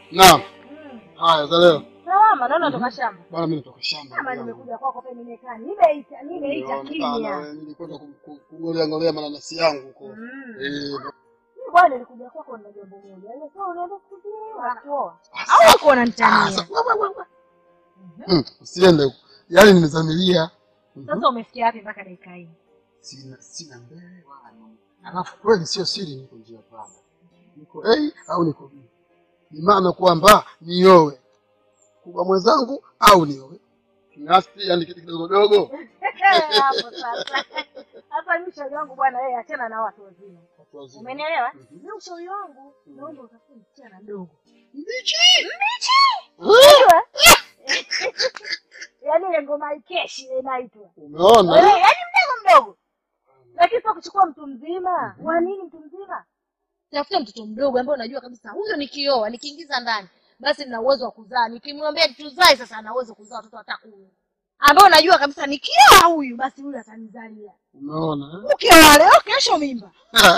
Naam. Mm. Haya, za leo. Salama, naona toka shamba. Bwana mimi natoka shamba. Kama ndugu yangu. nimekuja kwako pia nimekaa. Nimeita, nimeita Nilionekana, kimya. wewe, Nilikwenda ku- ku- kungolea ngolea mananasi yangu huko. Mm. Eh, Mimi bwana nilikuja kwako na jambo moja. Ile sasa unaenda siku zile unakuoa. Au uko unanitania? sasa, wa- wa- wa- wa. Mm, Usiende huko. Yaani nimezamilia. Mhm. Sasa umefikia wapi mpaka dakika hii? Sina sina mbele wala nyuma. Alafu kweli sio siri niko njia panda. Niko A au niko B. Ni maana kwamba niowe kubwa mwenzangu au niowe kinasti, yani kitu kidogo dogo. Hapo sasa. Hapa ni ushauri wangu bwana, wewe achana na watu wazima. Watu wazima. Umenielewa? Mhm. Mimi ushauri wangu naomba utafute msichana mdogo. Mbichi. Unajua? Yaani ile ngoma ikeshi ile inaitwa. Eh, Umeona? yaani mdogo mdogo. Lakini sio kuchukua mtu mzima. Wa nini mtu mzima? Tafuta mtoto mdogo ambaye unajua kabisa huyo nikioa, nikiingiza ndani, basi nina uwezo wa kuzaa. Nikimwambia tuzae sasa ana uwezo wa kuzaa watoto hata kumi. Ambao unajua kabisa nikioa huyu basi huyu atanizalia. Umeona? Ukioa leo kesho mimba.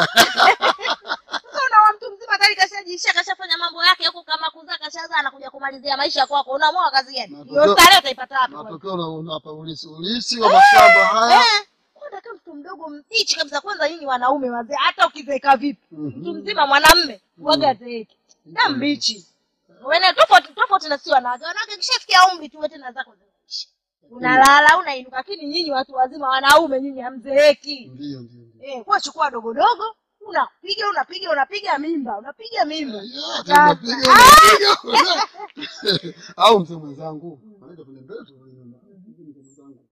Sasa unaoa mtu mzima tayari kashajiisha kashafanya mambo yake huko kama kuzaa kashazaa anakuja kumalizia maisha kwako. Unaamua kazi gani? Matokeo- Hiyo starehe utaipata wapi? kwani? Matokeo na unapa ulisi ulisi wa mashamba haya. Eh, kwanza kama mtu mdogo mbichi kabisa. Kwanza nyinyi wanaume wazee, hata ukizeeka vipi, Mhm. mtu mzima mwanamme waga zeeki na mbichi wene tofauti tofauti na si wanawake. Wanawake kishafikia umri tu wote na zako zinaisha, unalala unainuka, lakini nyinyi watu wazima wanaume nyinyi hamzeeki. Ndio ndio. ndio. Eh, kwa chukua dogo dogo unapiga unapiga unapiga mimba unapiga mimba. Ya, Sasa. tunapiga, tunapiga. Au mzee mwenzangu, anaenda kwenye mbele tu kwenye nyuma. Mzee mwenzangu.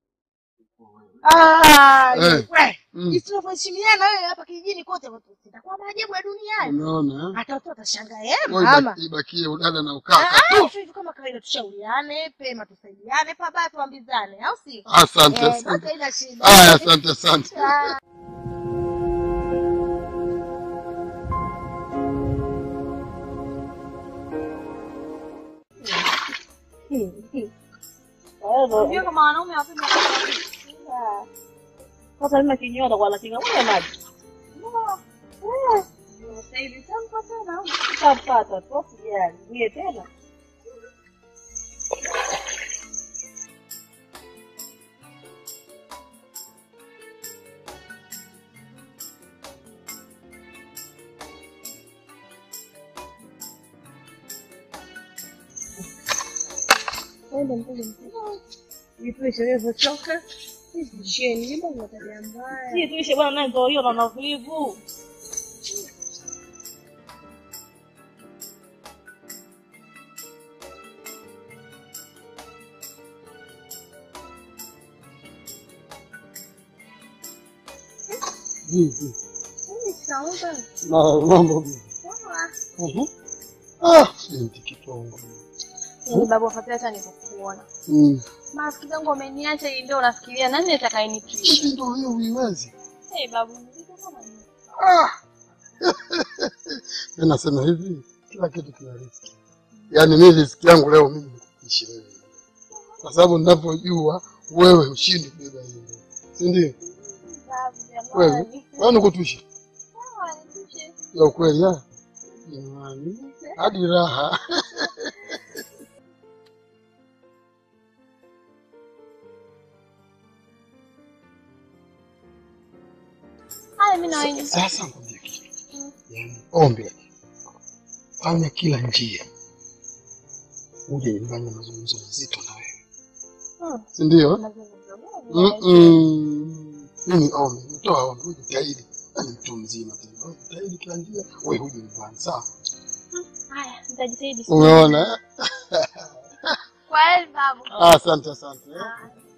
Ah, Eh. we Mm. jinsi tunavyoheshimiana wewe hapa kijijini kote, watu itakuwa maajabu ya duniani. Umeona? eh? Hata watu watashangaa, eh, Wewe mama ibaki- Ibakie udada na ukaka Ah, tu. hivyo hivyo kama kawaida, tushauriane pema, tusaidiane pabaya, tuambizane, au sio? Asante, Eh, basi asante. haina shida. Haya, asante, asante. Ah. Unajua kama wanaume hawapendi sasa mimi kinyoa atakuwa anakinga mwenye maji. Sasa hivi sasa tena utapata tu usijali. Niye tena. Enda mkuja mkuja. Jituishe wewe choka. Sheni, mimba ni tabia mbaya. Si tuishe bwana naye ndio hiyo na navivu. Vipi? Saomba. Na mambo vipi? Mhm. Ah, binti kitongo. Yaani babu afadhali hata nikukuona. Mm. Marafiki zangu wameniacha hii ndio unafikiria nani atakayenitwisha? Hivi ndio hiyo uiwezi. Eh, babu nilikuwa kama ni. Ah. Mimi nasema hivi, kila kitu kina riski. Yaani mimi riski yangu leo mimi nikuishi wewe. Kwa sababu ninapojua wewe ushindi kubeba hiyo. Si ndio? Babu Kweli? jamani. Wewe nikutushi. Sawa, nitwishe. Ya ukweli ya. Jamani. Hadi raha. Haya mimi na wewe. Sasa ngoja kitu. Yaani ombi la kitu. Fanya kila njia. Uje nifanye mazungumzo mazito na wewe. Hmm. Si ndio? Mazungumzo gani? Mm-mm. Mimi ombi, nitoa ombi, ujitahidi. Yaani mtu mzima tena. Wewe Jitahidi kila njia, wewe huje nyumbani, sawa? Haya, nitajitahidi. Umeona? eh? Kweli babu. Ah, Asante, asante. eh.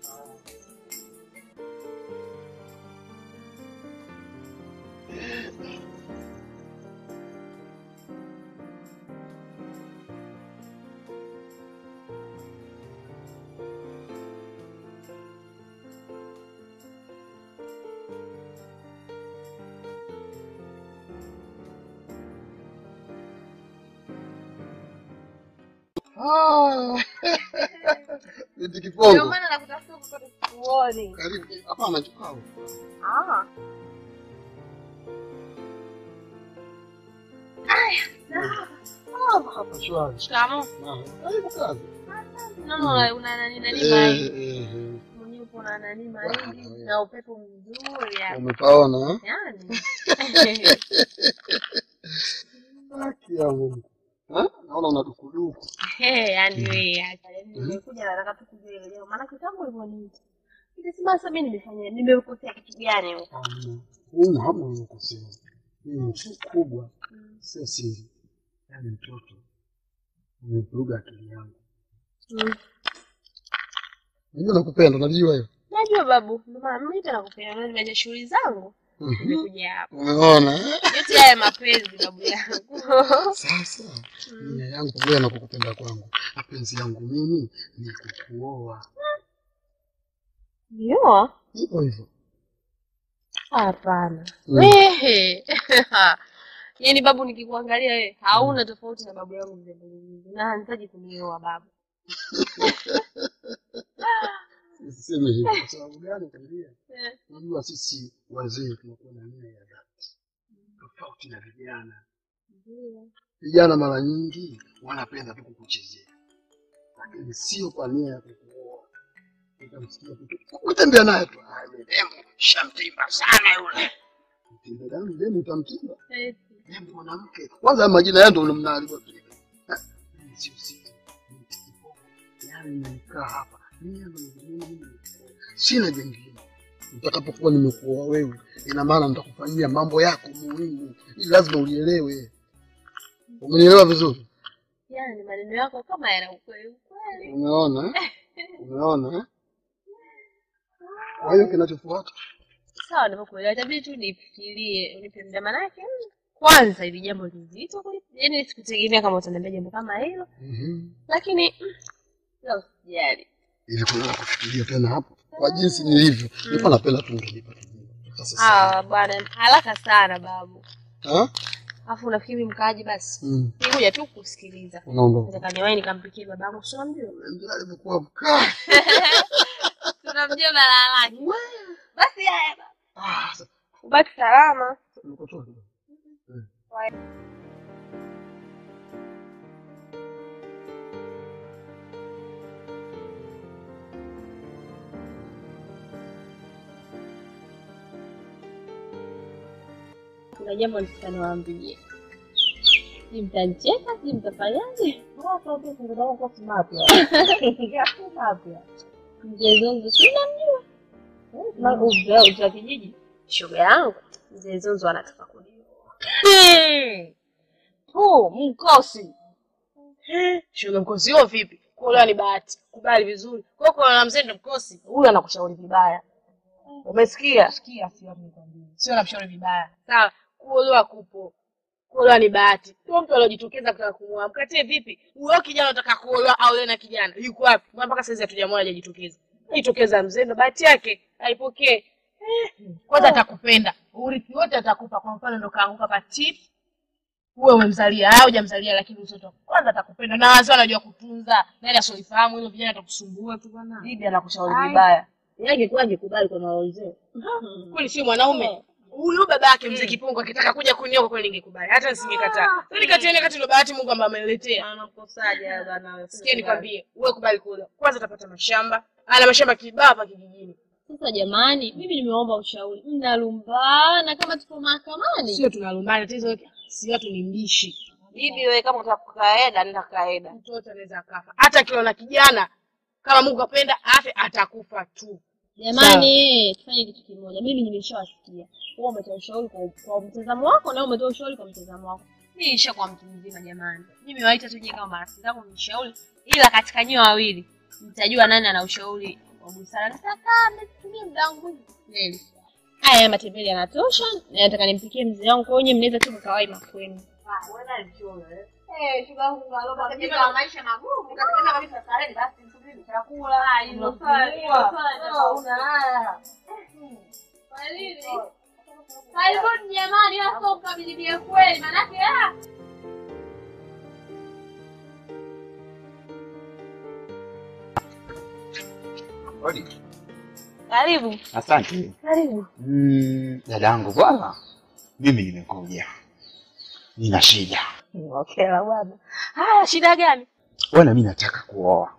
Ah. Binti Ndio Kipongo. maana nakutafuta huko kote sikuoni. Karibu. Hapana, chukua. Ah. Aya, sawa. Salama hapa shwari. Shikamoo. Ah, Karibu kazi. Naona una nani nani Eh, mahindi. eh, eh. Mwenyewe upo na nani mahindi Wow. na upepo mzuri hapa. Umepaona? eh? Yaani. Haki ya Mungu. Eh? Naona una dukuduku. Eh, yaani wewe acha. Yaani nimekuja nataka tu kujua ile leo. Maana kitambo ulivyoniita. Nikasema sasa mimi nimefanya nimekosea kitu gani huko? Hamna. Huu hamna unakosea. Hii ni mtu kubwa. Sio siri. Yaani mtoto. Umevuruga akili yangu. Mm. Mimi nakupenda, unajua hiyo. Najua babu, ndio maana mimi tena nakupenda. Mimi nimeacha shughuli zangu. Mhm. Nimekuja hapa. Umeona? eh? Yote haya mapenzi babu yangu. Sasa nia yangu pamoja na kukupenda kwangu, mapenzi yangu mimi ni kukuoa. Ndio? Hivyo hivyo. Hapana. Mm. Wehe. Yaani babu nikikuangalia wewe hauna tofauti na babu yangu mzee Bulungu. Na hanitaji kunioa babu. Usiseme hivyo. Kwa sababu gani? Kwambia, Eh. unajua sisi wazee tunakuwa na nia ya dhati, tofauti na vijana. Ndio. Vijana mara nyingi wanapenda tu kukuchezea, lakini sio kwa nia ya kukuoa. Utamsikia tu kutembea naye tu, "Ah, yule demu shamtimba sana yule. Mtimba damu demu, utamtimba Eh, demu mwanamke. Kwanza majina yao ndio mnaalika vile. Ah, mimi sio sisi, mimi kipofu. Yaani nimekaa hapa mimi na mimi mimi sina jingine. Nitakapokuwa nimekuoa wewe, ina maana nitakufanyia mambo yako muhimu, ili lazima ulielewe. Umenielewa vizuri? Yaani maneno yako kama yana ukweli ukweli. Umeona eh? Umeona eh? Kwa hiyo kinachofuata Sawa, nimekuelewa. Itabidi tu nifikirie, unipe muda manake. mm, Kwanza ili jambo lizito kweli. Yaani sikutegemea kama utaniambia jambo kama hilo, Mhm. lakini mm, la usijali. ili kuweza kufikiria tena hapo kwa jinsi nilivyo, nilikuwa napenda tu ungenipa kijibu. Sasa Ah, sawa. bwana, haraka sana babu. Ah? Alafu unafikiri mkaaji basi? Mm. Nikuja tu kusikiliza. Unaondoka. Nataka niwahi nikampikie babangu, si unamjua? Ndio alivyokuwa mkaa. Tunamjua balaa lake. Basi haya baba. Ah, sasa Ubaki salama. nikotoa kidogo. Kuna jambo nitaka niwaambie. Si mtanicheka, si mtafanyaje? Mzee Zonzo si unamjua? Mzee wa kijiji. Shoga yangu mzee Zonzo anataka kunioa. tu mkosi shoga mkosi huo vipi kuolewa ni bahati kubali vizuri kwa hiyo kuolewa na mzee ndo mkosi huyu anakushauri vibaya umesikia sikia sio namshauri vibaya sawa kuolewa kupo kuolewa ni bahati sio mtu aliojitokeza kutaka kumuoa mkatie vipi huyo kijana unataka kuolewa au na kijana yuko wapi Mbona mpaka saizi hatujamwona hajajitokeza ajitokeza mzee ndo bahati yake aipokee Eh, kwanza atakupenda urithi wote atakupa kwa mfano ndo kaanguka patip uwe umemzalia au hujamzalia lakini mtoto kwanza atakupenda na wazee wanajua kutunza nani asioifahamu hilo vijana atakusumbua tu bwana bibi anakushauri Ai. vibaya Yangekuwa angekubali kwa mawazee. kweli si mwanaume huyu baba yake mzee kipungu akitaka kuja kunioa kwa kweli ningekubali hata nisingekataa kwani kati yenu kati ndo bahati Mungu ambaye ameniletea Anakosaje bana? sikia nikwambie uwe kubali kule kwanza utapata mashamba ana mashamba kibao hapa kijijini Sasa jamani, mimi nimeomba ushauri. Mnalumbana kama tuko mahakamani. sio tunalumbana tatizo si watu ni mbishi Bibi wewe kama utakaeda nenda kaeda. mtoto anaweza akafa hata akiwa na kijana kama Mungu apenda afe atakufa tu Jamani, tufanye kitu kimoja. Mimi nimeshawasikia. Wewe umetoa ushauri kwa, kwa mtazamo wako na wewe umetoa ushauri kwa mtazamo wako. Mimi nishakuwa mtu mzima jamani. Mimi waita tu nyie kama marafiki zangu mnishauri, ila katika nyie wawili mtajua nani ana ushauri wa busara. Sasa mmetumia muda wangu mwingi kweli. Haya matembele yanatosha, na nataka nimpikie mzee wangu kwa hiyo nyie mnaweza tu mkawai makwenu. Eh, shuga yangu aloba katika maisha magumu. Katika kabisa starehe basi subiri chakula. Ah, hilo swala hilo swala una haya. Kwa nini? Karibuni jamani, hapo mkabilibie kweli manake ah. Odi. Karibu. Asante. Karibu. Mm, dadangu bwana, mimi nimekuja, nina shida. Okay la bwana. Haya, shida gani? Bwana, mi nataka kuoa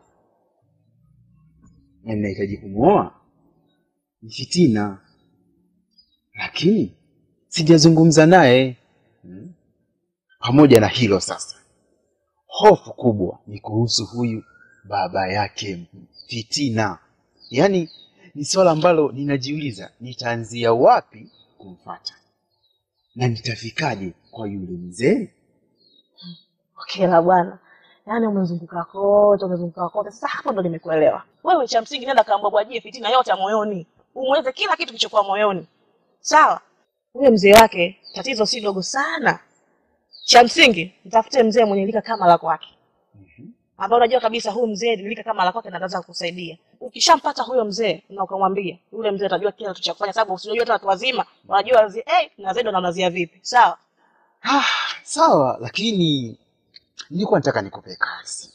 na ninahitaji kumwoa ni Fitina, lakini sijazungumza naye hmm. Pamoja na hilo sasa, hofu kubwa ni kuhusu huyu baba yake Fitina. Yaani ni swala ambalo ninajiuliza nitaanzia wapi kumfata na nitafikaje kwa yule mzee. Okay la bwana. Yaani umezunguka kote, umezunguka kote. Sasa hapo ndo nimekuelewa. Wewe cha msingi nenda kambwabwajie fitina yote ya moyoni. Umweze kila kitu kilichokuwa moyoni. Sawa? Huyo mzee wake tatizo si dogo sana. Cha msingi mtafute mzee mwenye lika kama la kwake. Ambao unajua kabisa huyu mzee lika kama la kwake na anaweza kukusaidia. Ukishampata huyo mzee na ukamwambia, yule mzee atajua kila kitu cha kufanya sababu usijua hata watu wazima wanajua wazee eh na zaidi wanamnazia vipi. Sawa? Ah, sawa, lakini nilikuwa nataka nikupe kazi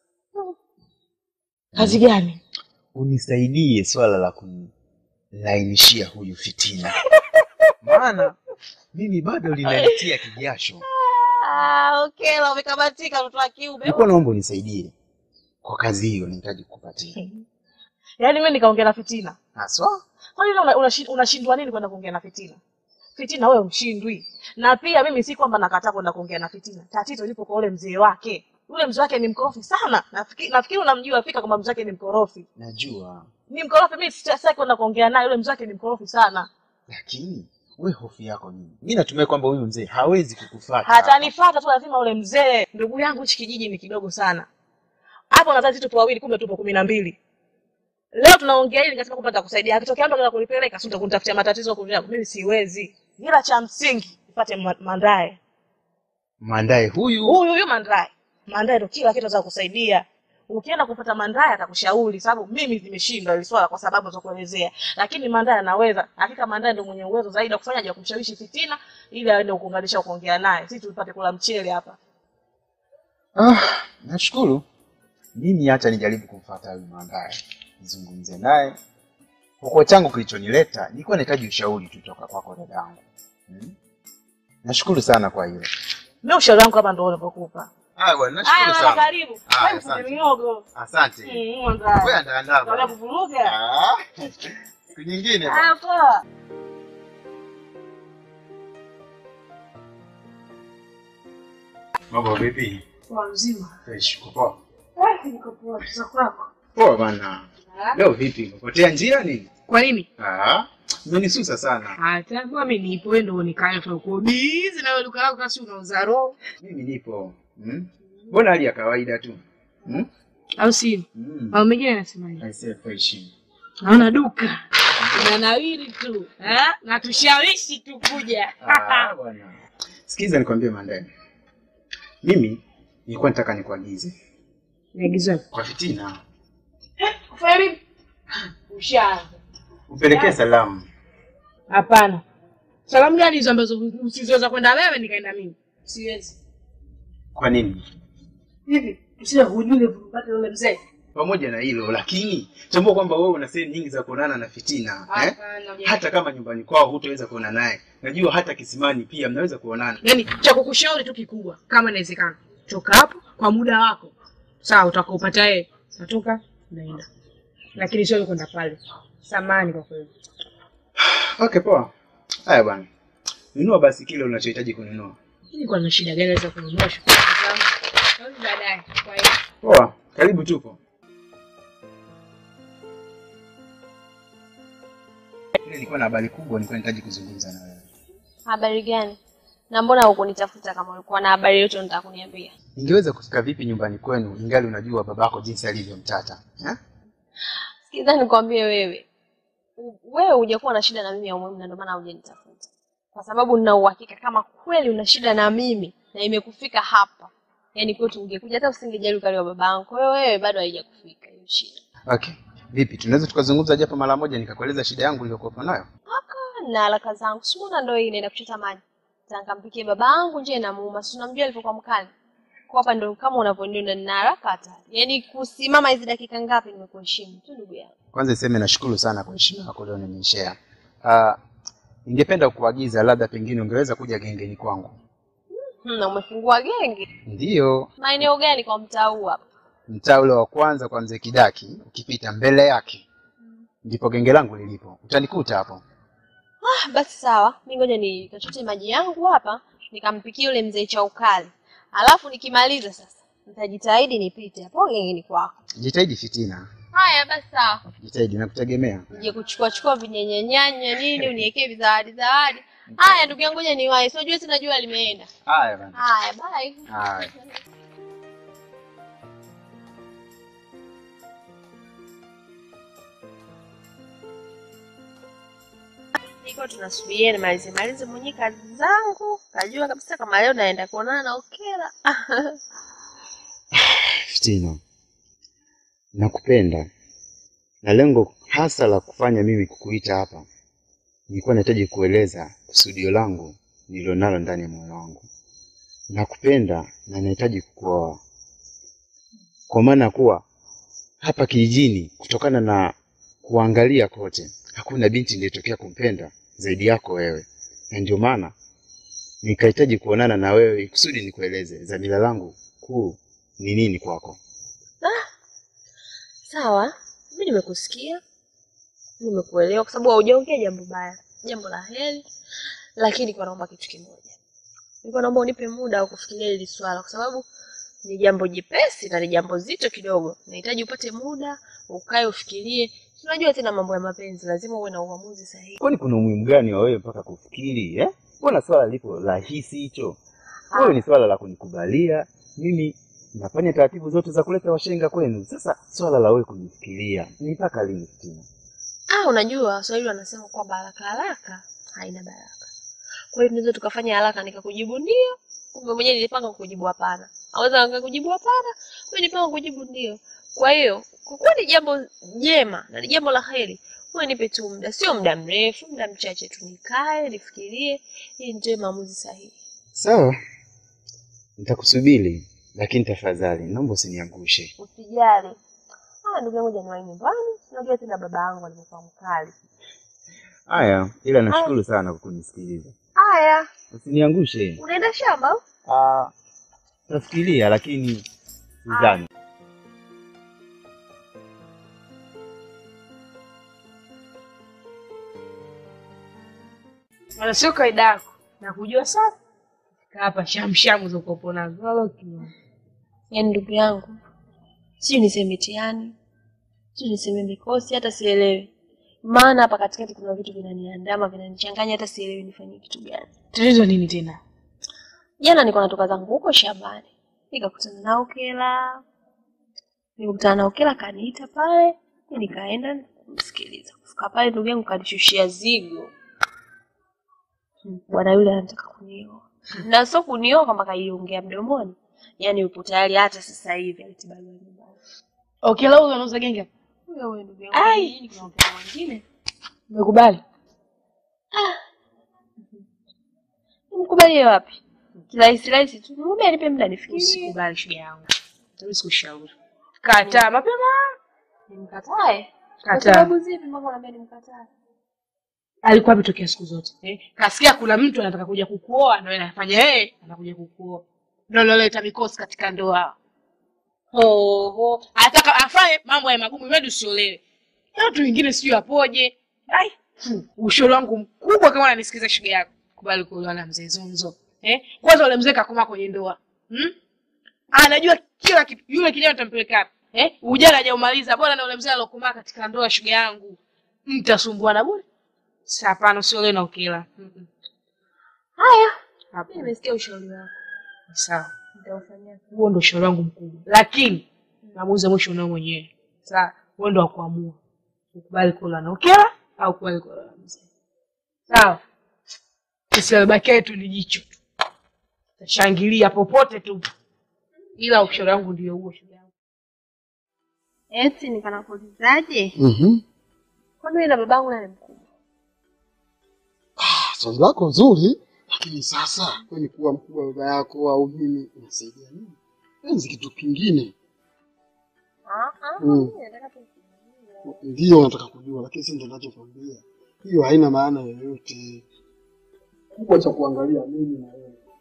Kazi gani? unisaidie swala la kumlainishia huyu Fitina, maana mimi bado linanitia kijasho. Ah, okay, la umekamatika mtoto wa kiume. Nilikuwa naomba unisaidie kwa kazi hiyo, nahitaji kukupatia Yaani mimi nikaongea na fitina. haswa. Kwani una- unashi- unashindwa nini kwenda kuongea na fitina? Fitina wewe mshindwi. Na pia mimi si kwamba nakataa kwenda kuongea na fitina. Tatizo lipo kwa ule mzee wake. Yule mzee wake ni mkorofi sana. Nafikiri nafikiri unamjua fika kwamba mzee wake ni mkorofi. Najua, Ni mkorofi mimi sitaki kwenda kuongea naye. Yule mzee wake ni mkorofi sana. lakini we hofu yako nini? Mi natumai kwamba huyu mzee hawezi kukufuata. Hatanifuata tu lazima ule mzee. Ndugu yangu hichi kijiji ni kidogo sana. Hapo nadhani tupo wawili kumbe tupo kumi na mbili. Leo tunaongea hili nikasema kwamba nitakusaidia. Akitokea mtu anataka kunipeleka, sio kunitafutia matatizo huko yangu. Mimi siwezi. Ila cha msingi nipate ma- mandae. Mandae huyu Huyu huyu mandae. Mandae ndo kila kitu za kusaidia. Ukienda kupata mandae atakushauri sababu mimi nimeshindwa hili swala kwa sababu za kuelezea. Lakini mandae anaweza. Hakika mandae ndo mwenye uwezo zaidi wa kufanya ya kumshawishi fitina ili aende kuunganisha kuongea naye. Sisi tupate kula mchele hapa. Ah, nashukuru. Mimi hata nijaribu kumfuata huyu Mandae, nizungumze naye. Kwa changu kilichonileta, nilikuwa nahitaji ushauri tu toka kwako dadangu. Hmm? Nashukuru sana kwa hilo. Mimi ushauri wangu hapa ndo unavyokupa. Ah, bwana, Haya, nashukuru bwana, sana. karibu. Haya, Wewe mfunde asante. miogo. Asante. Mm, mandae. Wewe andaa andaa. Unataka bwana. kuvuruga? Ah, siku nyingine bwana. Haya, poa. Mambo vipi? Poa mzima. Fresh, uko poa? Eh, niko poa. Za kwako. Poa bana. Leo vipi? Umepotea njia nini? Kwa nini? Ah, umenisusa sana. Hata kwa mimi nipo wewe ndio unikaya tu uko busy na wewe duka lako kasi unauza roho. Mimi nipo. Hmm? Mbona hali ya kawaida tu? Hmm? Au si? Hmm. Au mengine anasemaje? I say fresh. Naona duka. Unanawiri tu. Eh? Na tushawishi tu kuja. Ah, bwana. Sikiza nikwambie Mandani. Mimi nilikuwa nataka nikuagize Niagizwe. kwa Fitina Kufanya nini? Ushaanza. upelekee salamu. Hapana. Salamu gani hizo ambazo usizoweza kwenda wewe nikaenda mimi? Siwezi. Kwa nini? Hivi usiwe hujui upate yule mzee. Pamoja na hilo lakini tambua kwamba wewe una sehemu nyingi za kuonana na Fitina eh? Hapana. Hata kama nyumbani kwao hutaweza kuona naye, najua hata kisimani pia mnaweza kuonana. Yaani cha kukushauri tu kikubwa kama inawezekana. Toka hapo kwa muda wako. Sawa utakaopata yeye. Natoka naenda. Lakini sio kwenda pale. Samani kwa kweli. Okay, poa. Haya bwana, nunua basi kile unachohitaji kununua. Hili kwa na shida gani za kununua shukrani zangu? Au baadaye. Kwa hiyo Poa, karibu tupo. Ile nilikuwa na habari kubwa, nilikuwa nahitaji kuzungumza na wewe. Habari gani? Na mbona hukunitafuta kama ulikuwa na habari yote unataka kuniambia? Ningeweza kufika vipi nyumbani kwenu ingali unajua babako jinsi alivyomtata eh? Sikiza nikwambie wewe. U- Wewe hujakuwa na shida na mimi ya umuhimu na ndio maana hujanitafuta. Kwa sababu nina uhakika kama kweli una shida na mimi na imekufika hapa. Yaani kwetu ungekuja hata usingejali ukali wa babangu. Kwa hiyo wewe bado haijakufika hiyo shida. Okay, vipi, tunaweza tukazungumza japo mara moja, nikakueleza shida yangu niliyokuwa nayo? na haraka zangu simuona ndo hii inaenda kuchota maji tankampikie babangu nje namuuma si unamjua alivyokuwa mkali kwa hapa ndo kama unavyoniona nina haraka hata yaani kusimama hizi dakika ngapi nimekuheshimu tu ndugu yangu Kwanza niseme nashukuru sana kwa heshima yako leo nimeishare. Uh, ningependa kuagiza labda pengine ungeweza kuja gengeni kwangu. Hmm, na umefungua genge Ndiyo, maeneo gani kwa mtaa huu hapa? mtaa ule wa kwanza kwa mzee Kidaki, ukipita mbele yake ndipo genge langu lilipo. Utanikuta hapo. Ah, basi sawa, mi ngoja nikachote maji yangu hapa nikampikia yule mzee cha ukali, alafu nikimaliza sasa nitajitahidi nipite hapo gengeni kwako. Jitahidi fitina, Haya basi sawa, jitahidi nakutegemea. nije kuchukua chukua vinyenyenyanya nini uniwekee vizawadi zawadi. Haya ndugu yangu, ngoja niwahi, sio jua sina jua limeenda. Haya bana. Haya bye. Haya. Niko tunasubiria nimalize malize mwenyewe kazi zangu, najua kabisa kama leo naenda kuonana na Okela. Fitina, nakupenda na lengo hasa la kufanya mimi kukuita hapa, nilikuwa nahitaji kueleza kusudio langu nililonalo ndani ya moyo wangu. Nakupenda na nahitaji kukuoa, kwa maana kuwa hapa kijijini, kutokana na kuangalia kote, hakuna binti niliyetokea kumpenda zaidi yako wewe, na ndio maana nikahitaji kuonana na wewe kusudi nikueleze dhamira langu kuu ni nini kwako. Sawa, mi nimekusikia, nimekuelewa kwa sababu haujaongea jambo baya, jambo la heri, lakini nilikuwa naomba kitu kimoja. Nilikuwa naomba unipe muda wa kufikiria hili swala, kwa sababu ni jambo jepesi na ni jambo zito kidogo. Nahitaji upate muda, ukae ufikirie. Unajua tena mambo ya mapenzi, lazima uwe na uamuzi sahihi. Kwani kuna umuhimu gani wa wewe mpaka kufikiri eh? Mbona swala lipo rahisi hicho? Wewe ni swala la kunikubalia mimi, nafanya taratibu zote za kuleta washenga kwenu. Sasa swala la wewe kunifikiria ni mpaka lini Fitina? Ah, unajua Waswahili wanasema kwamba haraka haraka haina baraka. Kwa hiyo tunaweza tukafanya haraka nikakujibu ndio, kumbe mwenyewe nilipanga kukujibu hapana. Aweza nikakujibu hapana, kumbe nilipanga kukujibu ndio. Kwa hiyo kwa kuwa ni jambo jema na ni jambo la heri, wewe nipe tu muda, sio muda mrefu, muda mchache tu, nikae nifikirie, ili nitoe maamuzi sahihi. Sawa, nitakusubiri, lakini tafadhali naomba usiniangushe. Usijali. Ah, ndugu yangu Januari nyumbani, unajua tena baba yangu alivyokuwa mkali. Haya, ila nashukuru sana kwa kunisikiliza. Haya, Usiniangushe. unaenda shamba au? Ah, nafikiria lakini sidhani. Wala sio kaida yako. Nakujua sana. Kaa hapa shamshamu za ukopo nazo. Wala ukiona. Yaani ndugu yangu, sijui niseme mtihani, sijui niseme mikosi, hata sielewi. Maana hapa katikati kuna vitu vinaniandama, vinanichanganya, hata sielewi nifanye kitu gani. Tatizo nini tena? Jana nilikuwa natoka zangu huko shambani, nikakutana na Okela. Nilikutana na Okela, kaniita pale, mi nikaenda kumsikiliza. Kufika pale, ndugu yangu kanishushia zigo. Hmm, Bwana yule anataka kunioa, na sio kunioa kwamba kaiongea mdomoni, yaani yupo tayari hata sasa hivi alete barua nyumbani. Okela huyo anauza genge hapa. Huyo huyo ndugu yangu, Ai! kijijini kuna Okela mwingine Umekubali? nimkubalie wapi? Kirahisi rahisi tu, mwambie anipe muda nifikirie. Usikubali shoga yangu. Mimi sikushauri. Kataa mapema. Nimkatae? Kwa Kataa. sababu zipi mpaka unaambia nimkatae? Alikuwa ametokea siku zote. Eh? Kasikia kuna mtu anataka kuja kukuoa na wewe anafanya yeye anakuja kukuoa. Ndio loleta mikosi katika ndoa. Ho ho. Anataka afanye mambo ya magumu wewe usiolewe. Na watu wengine sijui apoje. Ai. Hmm. Ushauri wangu mkubwa kama unanisikiza shoga yako. Kubali kuolewa na mzee Zonzo. Eh? Kwanza ule mzee kakoma kwenye ndoa. Hmm? Anajua kila kitu. Yule kijana utampeleka wapi? Eh? Ujana hajaumaliza. Bora na ule mzee alokomaa katika ndoa shoga yangu. Mtasumbuana bure. Sa hapana usiolewe na Okela. Mm-mm. Haya, Hapo. mimi nimesikia ushauri wako, Sawa. nitaufanyia. Huo ndo ushauri wangu mkubwa. Lakini maamuzi ya mwisho unao mwenyewe. Sawa. Wewe ndo wa kuamua. Ukubali kula na Okela au ukubali kula na mzee. Sawa. Sisi alibaki yetu ni jicho tu. Tashangilia popote tu. Ila ushauri wangu ndio huo shoga yangu. Eti nikanakuulizaje? Mhm. Kwani wewe na babangu nani mkubwa? Ah, Swali lako nzuri, lakini sasa kwani kuwa mkubwa wa baba yako au mimi inasaidia nini? Enzi kitu kingine. Ah ah, Mm. mimi nataka tu kujua. Ndio nataka kujua, lakini si ndio ninachokwambia. Hiyo haina maana yoyote. Kubwa cha kuangalia mimi na wewe.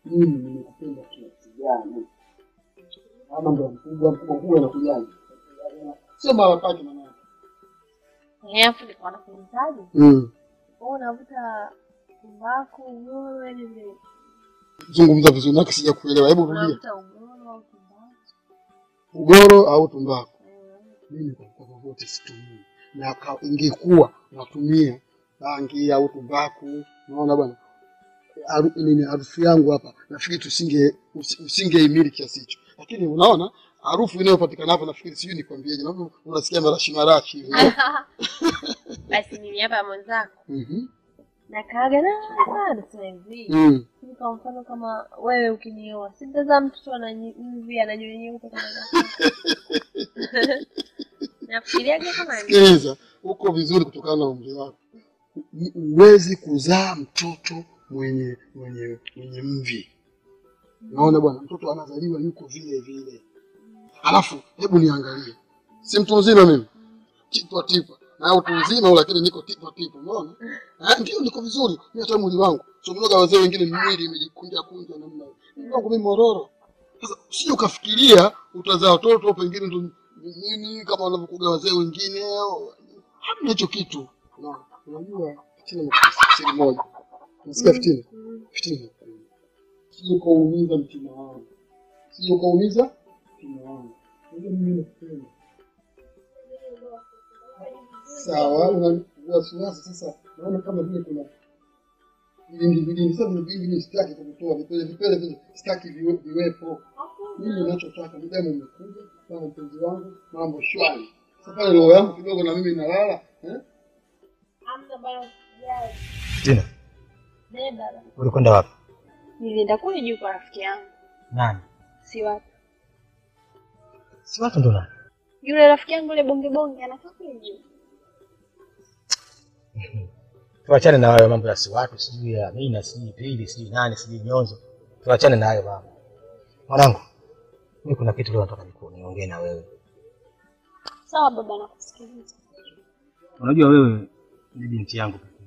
mimi nimekupenda kiasi gani? Ama ndo mkubwa mkubwa mkubwa anakujaje? Sio mara pake manake. Alafu nilikuwa nakuulizaje? Mm. Wewe unavuta tumbaku, ugoro, yaani vile Zungumza vizuri nake sijakuelewa. Hebu rudia. unavuta ugoro au tumbaku? Ugoro au tumbaku? Mimi kwa kwa vyovyote situmii. Na ka- ingekuwa natumia bangi au tumbaku, unaona bwana, haru- nini harufu yangu hapa, nafikiri tusinge usi- usingeimili kiasi hicho, lakini unaona harufu inayopatikana hapa, nafikiri sijui nikwambieje, naona unasikia marashi marashi hivi. Basi mimi hapa mwenzako Mhm. nakaaga na nasema hivi Mm. Hivi kwa mfano kama wewe ukinioa, si mtazaa mtoto ana nyi- mvi ana nywele nyeupe kama zako. Nafikiriaga kama ni Sikiliza, uko vizuri kutokana na umri wako. Ni- Huwezi kuzaa mtoto mwenye mwenye mwenye mvi. Naona bwana, mtoto anazaliwa yuko vile vile. Alafu hebu niangalie, si mtu mzima mimi, tipwa tipwa na utu mzima huu, lakini niko tipwa tipwa, unaona eh? Ndio niko vizuri mimi, hata mwili wangu somnoga. Wazee wengine mwili imejikunja kunja namna hiyo, mwili wangu mimi mororo. Sasa usije ukafikiria utazaa watoto pengine ndo nini kama wanavyokuga wazee wengine, hamna hicho kitu. Unaona, unajua fitina ni siri moja, nasikia fitina, fitina sio ukaumiza mtima wangu, sio ukaumiza mtima wangu. Unajua mimi nakupenda. Sawa, una wasiwasi sasa. Naona kama vile kuna vilindi vilindi. Sasa vile vilindi mimi sitaki kuvitoa, vipele vipele vile sitaki viwe- viwepo. Mimi ninachotaka ni damu imekuja kama mpenzi wangu, mambo shwari. Sasa pale roho yangu kidogo na mimi inalala eh? Hamna bana usijali. Tina, Nenda. ulikwenda wapi? Nilienda kule juu kwa rafiki yangu. Nani? Si wapi. Si watu ndo nani? Yule rafiki yangu yule bonge bonge anakaa kule juu. Tuachane na hayo mambo ya si watu, sijui ya Amina, sijui Pili, sijui nani, sijui Nyonzo. Tuachane na hayo mambo. Mwanangu, mimi kuna kitu leo nataka niku- niongee na wewe. Sawa baba nakusikiliza. Unajua wewe ni binti yangu pekee.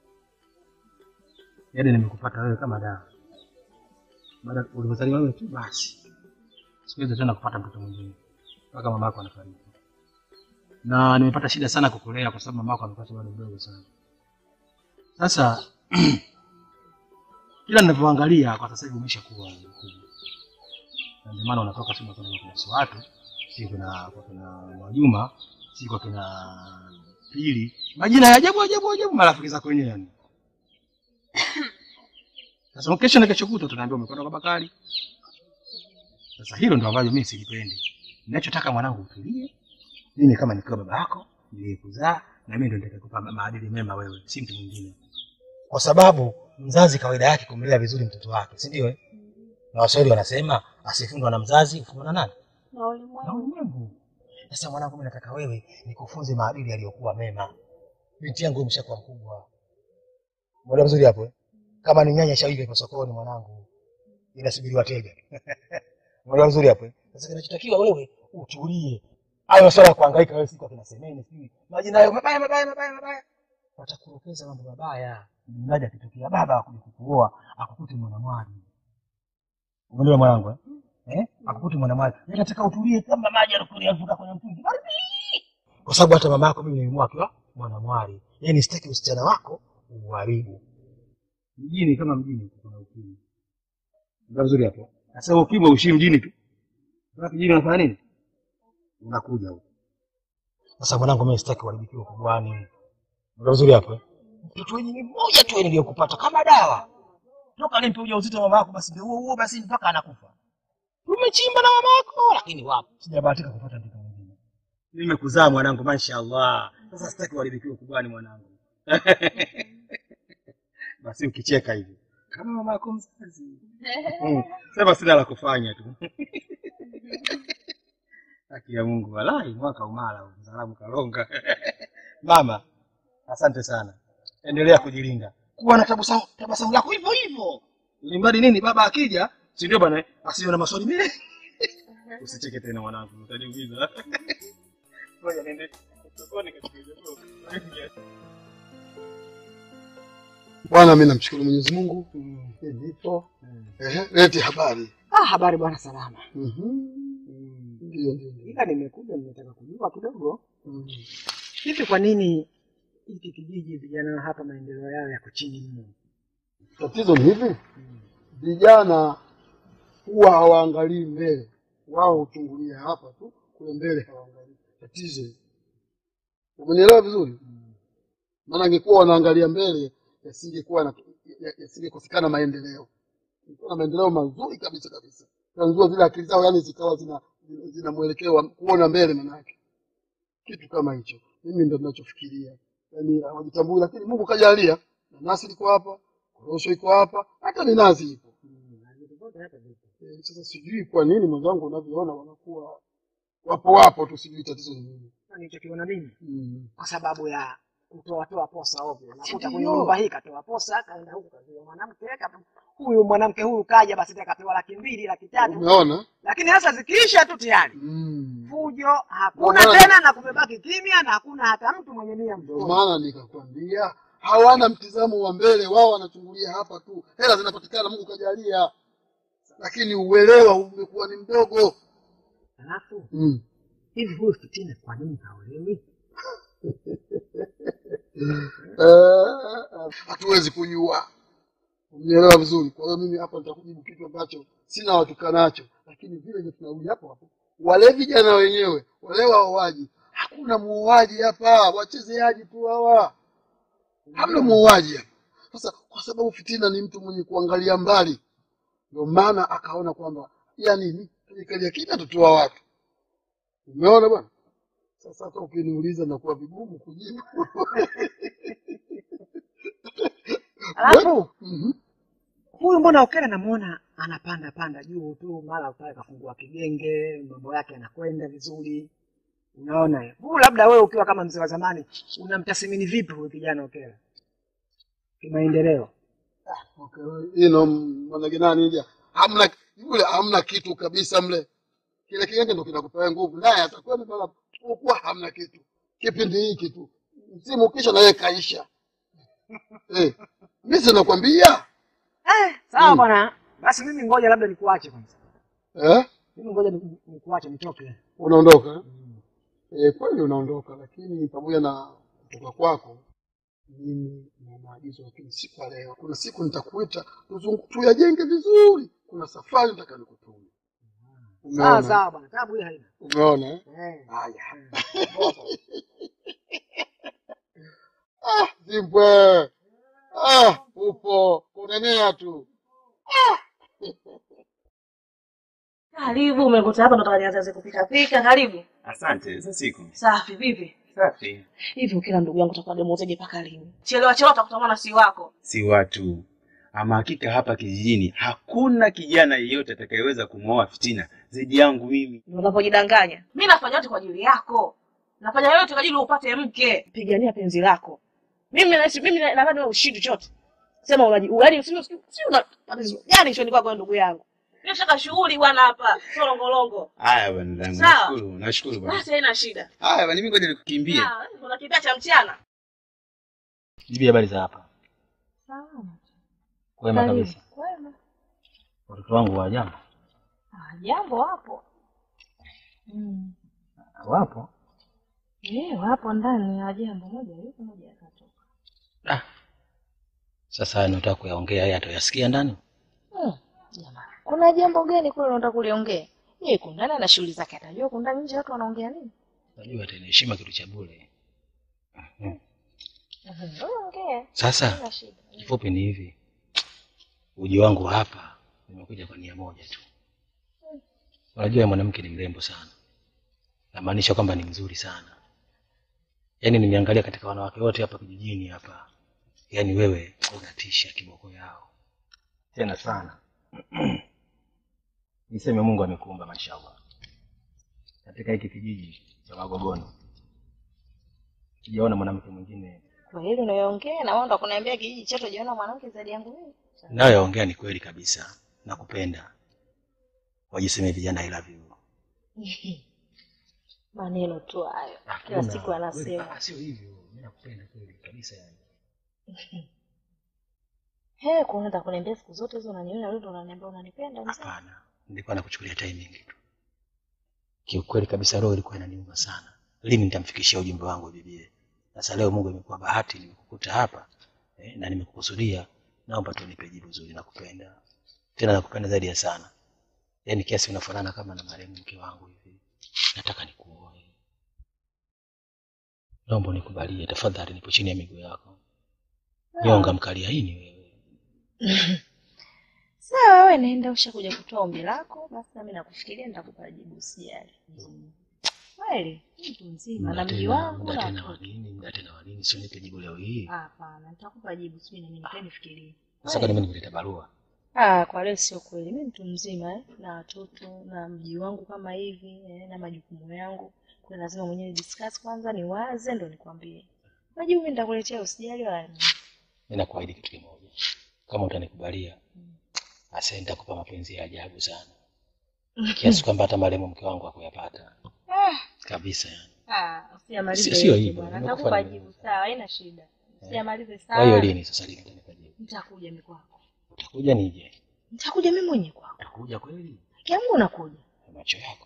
Yaani nimekupata wewe kama dawa. Baada ulivyozaliwa wewe tu basi. Siwezi tena kupata mtoto mwingine. Mpaka mama yako anafariki. Na nimepata shida sana kukulea kwa sababu mama yako amepata bado mdogo sana. Sasa kila ninavyoangalia kwa sasa hivi umeshakuwa mkubwa. Na ndio maana unatoka sema kwenda kwa kina watu, si kuna kwa kina Mwajuma, si kwa kina Pili. Majina ya ajabu ajabu ajabu marafiki zako wenyewe yani. Sasa kesho na kesho kutwa tunaambiwa umekwenda kwa Bakari. Sasa hilo ndo ambalo mimi silipendi. Ninachotaka mwanangu utulie. Mimi kama nikiwa baba yako, niliyekuzaa na mimi ndo nitakakupa ma- maadili mema wewe, si mtu mwingine. Kwa sababu mzazi kawaida yake kumlea vizuri mtoto wake, si ndio? eh? Na Waswahili wanasema asifundwa na mzazi hufundwa na nani? Na Na ulimwengu. ulimwengu. Sasa mwanangu, mimi nataka wewe nikufunze maadili yaliyokuwa mema. Binti yangu umeshakuwa mkubwa. Muda mzuri hapo eh? Kama ni nyanya shaiva ipo sokoni mwanangu. Inasubiri wateja. Muda mzuri hapo eh? Sasa kinachotakiwa wewe utulie. Hayo masuala ya kuhangaika wewe siku akina semeni sijui. Majina hayo mabaya mabaya mabaya mabaya. Watakurokeza mambo mabaya. Mradi akitokea baba akuja kukuoa akukute mwanamwali. Umeelewa mwanangu eh? Eh? Akukute mwanamwali. Mimi nataka utulie kama maji yanakuvuka kwenye mtungi. Baridi. Kwa sababu hata mama yako mimi nilimwoa akiwa mwanamwali. Yaani sitaki usichana wako uharibu. Mjini kama mjini kuna ukimwi. Ndio vizuri hapo. Sasa huo ukimwi ushi mjini tu. Sasa kijini unafanya nini? Unakuja huko. Sasa mwanangu mimi sitaki uharibikiwe kubwani. Ndio vizuri hapo. eh? Mtoto wenyewe ni mmoja tu niliyokupata kama dawa. Toka alimpe ujauzito mama yako basi ndio huo huo basi mpaka anakufa. Tumechimba na mama yako lakini wapi? Sijabahatika kupata mtoto mwingine. Nimekuzaa mwanangu mashaallah. Sasa sitaki uharibikiwe kubwani mwanangu. Basi ukicheka hivi kama mama yako mzazi. Mm. Sema sina la kufanya tu. Haki ya Mungu walai mwaka umala huu, mzalamu kalonga. Mama, asante sana. Endelea kujilinda. Kuwa na tabasamu tabasamu lako hivyo hivyo. Ili mradi nini baba akija, si ndio bwana, asiwe na maswali mengi. Usicheke tena mwanangu, utaniumiza. Ngoja niende sokoni kachukulie Bwana, mimi namshukuru Mwenyezi Mungu. Nipo. Ehe, leti habari. Ah, habari bwana, salama. Mhm. Ndio, ndio, ndio. Ila nimekuja nimetaka kujua kidogo, Mhm. hivi kwa nini hiki kijiji vijana wa hapa maendeleo yao yako chini mno? Tatizo ni hivi, vijana huwa hawaangalii mbele, wao huchungulia hapa tu, kule mbele hawaangalii. Tatizo hili. umenielewa vizuri? Maana angekuwa wanaangalia mbele, yasingekuwa na ya- yasingekosekana maendeleo. Kulikuwa na maendeleo mazuri kabisa kabisa, tanzua zile akili zao, yani zikawa zina zina, zina mwelekeo wa kuona mbele, manake kitu kama hicho. Mimi ndo ninachofikiria, yani hawajitambui, lakini Mungu kajalia, nanasi liko hapa, korosho iko hapa, hata minazi ipo. Eh, Sasa sijui kwa nini mwenzangu unavyoona wanakuwa wapo wapo tu, sijui tatizo ni nini. Nilichokiona mimi Mm. kwa sababu ya kutoa toa posa ovyo. Nakuta kwenye Ndio. nyumba hii katoa posa, kaenda huku kaziwa mwanamke, kapa- huyu mwanamke huyu kaja, basi tena kapewa laki mbili laki tatu, Umeona? lakini sasa zikiisha tu tayari Mm. fujo hakuna Ndio maana- tena, na kumebaki kimya na hakuna hata mtu mwenye nia Ndio mzuri. maana nikakwambia hawana mtizamo wa mbele, wao wanachungulia hapa tu, hela zinapatikana, Mungu kajalia, lakini uelewa umekuwa ni mdogo. Alafu Mm. hivi huyu Fitina kwa nini haolewi? Eh, hatuwezi kujua, unielewa vizuri. Kwa hiyo mimi hapa nitakujibu kitu ambacho sina uhakika nacho, lakini vile vile tunarudi hapo hapo, wale vijana wenyewe wale waoaji, hakuna muuaji hapa, wachezeaji tu hawa, hamna muuaji hapa. Sasa kwa sababu Fitina ni mtu mwenye kuangalia mbali, ndio maana akaona kwamba ya nini tujikalia kimya, tutoa watu. Umeona bwana? Sasa hata ukiniuliza nakuwa vigumu kujibu. Alafu Mhm. huyu mbona Okere namuona anapanda panda juu tu, mara pale kafungua kigenge, mambo yake yanakwenda vizuri. Unaona eh? huyu, labda wewe ukiwa kama mzee wa zamani unamtathmini vipi huyu kijana Okere kimaendeleo? Okay, ino manake nani ija hamna yule hamna kitu kabisa mle, kile kigenge ndo kinakupea nguvu, naye atakuwa ni bala kuwa hamna kitu kipindi hiki tu, msimu ukisha na yeye kaisha. Eh, mimi sinakwambia Eh, sawa Mm. bwana, basi mimi ngoja labda nikuache kwanza, eh, mimi ngoja ni- nikuache nitoke. unaondoka eh? Eh, kweli unaondoka, lakini pamoja na kutoka kwako mimi na maagizo, lakini si kwa leo. Kuna siku nitakuita tuzungu- tuyajenge vizuri. Kuna safari nataka nikutume. Sawa Umeona? sawa bwana, tabu hii haina. Umeona eh? Eh. Haya. Ah, Zimbwe. Ah, upo kunenea tu. Karibu, umekuta hapa ndo nianze kupika pika. Karibu. Asante za siku. Safi, vipi? Safi. Hivi ukila ndugu yangu utakuwa demozeje mpaka lini? Chelewa chelewa utakutamana si wako. Si watu. Ama hakika hapa kijijini hakuna kijana yeyote atakayeweza kumwoa Fitina zaidi yangu mimi. Ndio unapojidanganya. Mimi nafanya yote kwa ajili yako. Nafanya yote kwa ajili upate mke. Pigania penzi lako. Mimi na mimi na- nadhani wewe ushindi chote. Sema unaji yaani usio si una tatizo. Yaani shoni kwako ndugu yangu. Mimi nataka shughuli bwana hapa. Sio longolongo. Haya bwana dangu. Sawa. Nashukuru, nashukuru bwana. Basi haina shida. Haya bwana mimi ngoja nikukimbie. Ah, kuna kipia cha mchana. Bibi, habari za hapa? Salama. Kwema Karibu. kabisa. Kwema. Watoto wangu wa jambo Ah, jambo wapo. Mm. wapo? Eh, wapo ndani ya jambo moja yuko moja akatoka. Ah. Sasa haya nataka kuyaongea haya atayasikia ndani. Mm. Jamani. Kuna jambo gani kule unataka kuliongea? Yeye yuko ndani na shughuli zake atajua huko ndani nje watu wanaongea nini? Najua tena heshima kitu cha bure. Mhm. Mhm. Wewe ongea. Sasa Hakuna shida. kifupi ni hivi, uji wangu wa hapa nimekuja kwa nia moja tu. Unajua yule mwanamke ni mrembo sana, namaanisha kwamba ni mzuri sana. Yaani nimeangalia katika wanawake wote hapa kijijini hapa, yaani wewe unatisha kiboko yao tena sana. Niseme Mungu amekuumba mashallah katika hiki kijiji cha Magogoni, sijaona mwanamke mwingine Kwa hilo unayoongea na wewe ndo kuniambia kijiji chetu jiona mwanamke zaidi yangu mimi. nayoongea ni kweli kabisa, nakupenda. Wajiseme vijana I love you. Maneno tu hayo. Kila Hakuna. siku anasema. Wewe, ah, Sio hivyo, mimi nakupenda kweli kabisa yani. He, kwa unataka kuniambia siku zote hizo unaniona wewe ndo unaniambia unanipenda mzee? Hapana, nilikuwa nakuchukulia timing tu. Kiukweli kabisa, roho ilikuwa inaniuma sana. Lini nitamfikishia ujumbe wangu bibie? Sasa leo Mungu imekuwa bahati, nimekukuta hapa eh, na nimekukusudia. Naomba tu nipe jibu zuri, nakupenda tena, nakupenda zaidi ya sana, yaani kiasi unafanana kama na marehemu mke wangu hivi. Nataka nikuoe, naomba unikubalie tafadhali, nipo chini ya miguu yako. Nyonga mkaliaini wewe. Sawa, wewe naenda, ushakuja kutoa ombi lako, basi nami nakufikiria, nitakupa jibu, usijali. Kweli mtu mzima na Muda mji tena, wangu muda na tena wa watoto. nini? Muda tena wa nini? Sio nipe jibu leo hii. Hapana, nitakupa jibu, sijui nini, nikae nifikirie. Sasa kwa nini nimeleta barua? Ah, kwa leo sio kweli. Mimi mtu mzima eh, na watoto na mji wangu kama hivi eh, na majukumu yangu. Kwa hiyo lazima mwenyewe discuss kwanza, niwaze ndo nikwambie. Majibu mimi nitakuletea, usijali wala nini. Mimi nakuahidi kitu kimoja, kama utanikubalia, asa nitakupa mapenzi ya ajabu sana, kiasi kwamba hata marehemu mke wangu hakuyapata kabisa. Yani Ah, usiyamalize Sio- sio yote hivyo, bwana. nimekufa Nitakupa nime- jibu sawa, haina shida. Usiyamalize kwa hiyo sana. lini sasa, lini utanipa jibu? Nitakuja mimi kwako. Utakuja nije? Nitakuja mimi mwenyewe kwako. Utakuja kweli? Kiamu nakuja. Kwa macho yako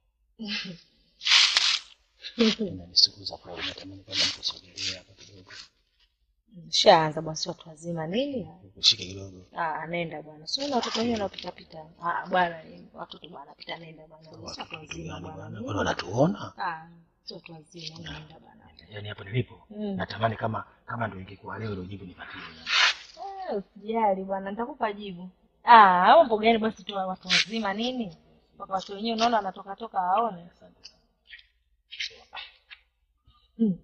inanisukuza kweli, natamani kwamba nikusogelea hapa kidogo, Shaanza bwana, si watu wazima nini? nikushike kidogo. Ah, nenda bwana. Sio na watoto wenyewe wanapita pita. Ah, bwana, watoto bwana pita nenda bwana. Si watu Watu wazima gani bwana. bwana? Mbona wanatuona? Ah, si watu wazima nenda bwana. Yani hapo nilipo Mm. natamani kama kama ndio ingekuwa leo ndio jibu nipatie. Eh, usijali bwana, nitakupa jibu. Ah, mambo gani basi tu watu wazima nini? Mpaka watu wenyewe unaona wanatoka toka waone. Mm.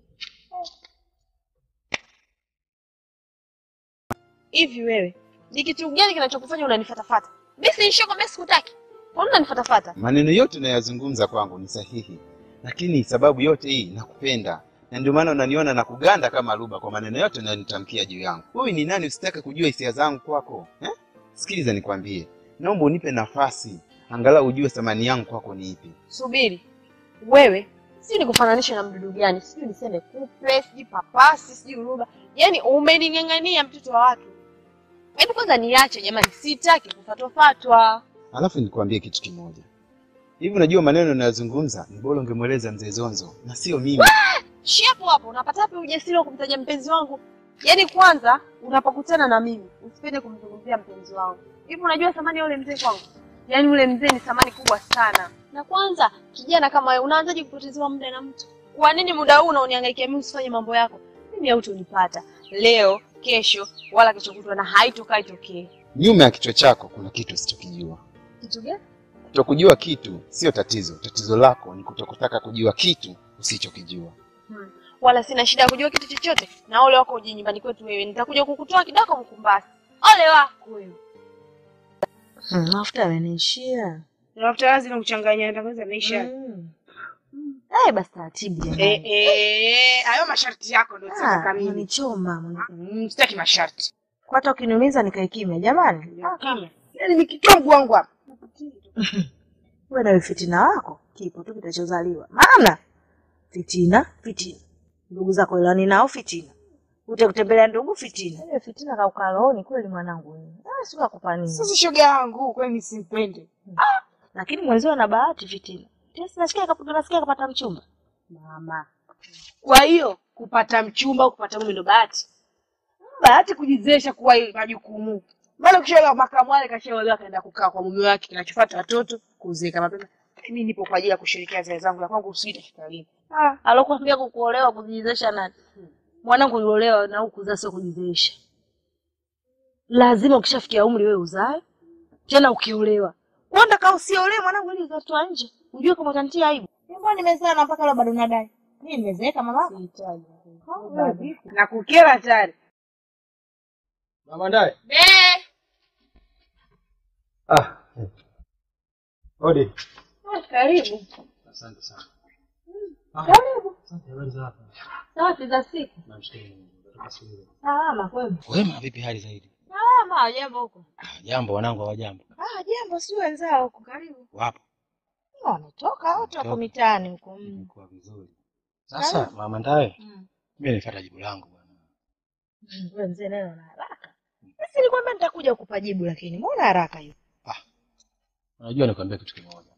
Hivi wewe, ni kitu gani kinachokufanya unanifatafata? Mimi si nishakwambia sikutaki. Mbona unanifatafata? Maneno yote unayozungumza kwangu ni sahihi, lakini sababu yote hii nakupenda, na ndio maana unaniona na kuganda kama luba kwa maneno yote unayonitamkia juu yangu. Wewe ni nani usitake kujua hisia zangu kwako eh? Sikiliza nikwambie, naomba unipe nafasi angalau ujue thamani yangu kwako ni ipi. Subiri. Wewe, sijui nikufananishe na mdudu gani? Sijui niseme kupe, sijui papasi, sijui uruba. Yaani umening'ang'ania mtoto wa watu. Hebu kwanza niache jamani, sitaki kufatwafatwa. Alafu nikwambie kitu kimoja, hivi unajua maneno unayozungumza ni bora ungemweleza mzee Zonzo na sio mimi. Shi hapo hapo, unapata wapi ujasiri wa kumtaja mpenzi wangu? Yaani kwanza unapokutana na mimi, usipende kumzungumzia mpenzi wangu. Hivi unajua thamani ya ule mzee kwangu? Yaani ule mzee ni thamani kubwa sana. Na kwanza kijana kama wewe unaanzaje kupotezewa muda na mtu? Kwa nini muda huu unaoniangaikia mimi usifanye mambo yako? Mimi hautonipata leo, kesho, wala kesho kutwa na haitokaa itokee. Nyuma ya kichwa chako kuna kitu usichokijua. Kitu gani? Kutokujua kitu sio tatizo, tatizo lako ni kutokutaka kujua kitu usichokijua. Hmm. Wala sina shida ya kujua kitu chochote. Na ole wako uje nyumbani kwetu wewe. Nitakuja kukutoa kidako Mkumbasi. Ole wako wewe. Hmm, mafuta yameniishia. Mafuta lazima kuchanganya tangaza maisha. Mm. Eh, basi taratibu jamani. Eh, eh, hayo masharti yako ndio sitaka Ah, mimi. Unichoma. mwana. Mm, Sitaki masharti. Kwa hata ukiniumiza nikae kimya jamani. Ah, kimya. Yaani nikitoa mguu wangu hapa. Wewe na fitina wako kipo tu kitachozaliwa. Maana fitina, fitina. Ndugu zako elani nao fitina. Ute kutembelea ndugu fitina. Ile fitina kauka rohoni kweli mwanangu wewe. Ah, sio kukupa nini. Sasa shoga yangu kwani simpende. Lakini mwenzio ana bahati fitina. Tesi nasikia kapata nasikia kapata mchumba. Mama. Kwa hiyo kupata mchumba au kupata mume ndo bahati. Bahati kujizesha kuwa ile majukumu. Maana ukishaolewa makamu wale kashaolewa kaenda kukaa kwa mume wake kinachofuata watoto kuzeeka mapema. Mimi nipo kwa ajili ya kushirikia zile zangu ya kwangu usijite kitalini. Ah, alokuambia kukuolewa kujizesha nani? Mwanangu uliolewa na ukuzaa sio kujizesha. Lazima ukishafikia umri wewe uzae. Tena ukiolewa. Kwenda kaa usiolewe mwanangu ili ukatoa nje. Unjue kama utanitia aibu. Mbona nimezaa na mpaka leo bado nadai. Mimi nimezeeka mama. Sihitaji. Na kukera tayari. Mama Ndaye. Be. Ah. Odi. Karibu. Asante sana. Karibu. Asante habari za hapa. Safi za siku. Namshukuru Mungu. Kutoka shule. Salama kwema. Wema, vipi hali zaidi? Salama, jambo huko. Ah, jambo wanangu, hawajambo? Ah, jambo si wenzao huko karibu. Wapo? Wametoka wote wako Wametoka. mitaani huko. Mm. Imekuwa vizuri. Sasa mama Ndaye, Mm. mimi nifuata jibu langu bwana. Wewe mzee neno na haraka. Basi nilikwambia nitakuja kukupa jibu, lakini mbona haraka hiyo? Unajua nikwambia kitu kimoja.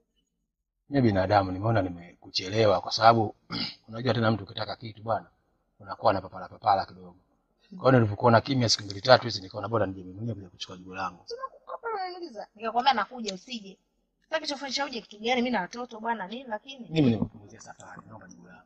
Mimi binadamu nimeona nimekuchelewa kwa sababu unajua tena mtu ukitaka kitu bwana unakuwa na papala papala kidogo. Kwa hiyo nilipokuona kimya siku mbili tatu hizi nikaona bora nije mimi mwenyewe kuja kuchukua jibu langu. Unaniuliza, nikakwambia nakuja, usije. Sitaki chofanyisha uje kitu gani? Mimi na watoto bwana nini, lakini Mimi nimepunguzia safari, naomba jibu langu.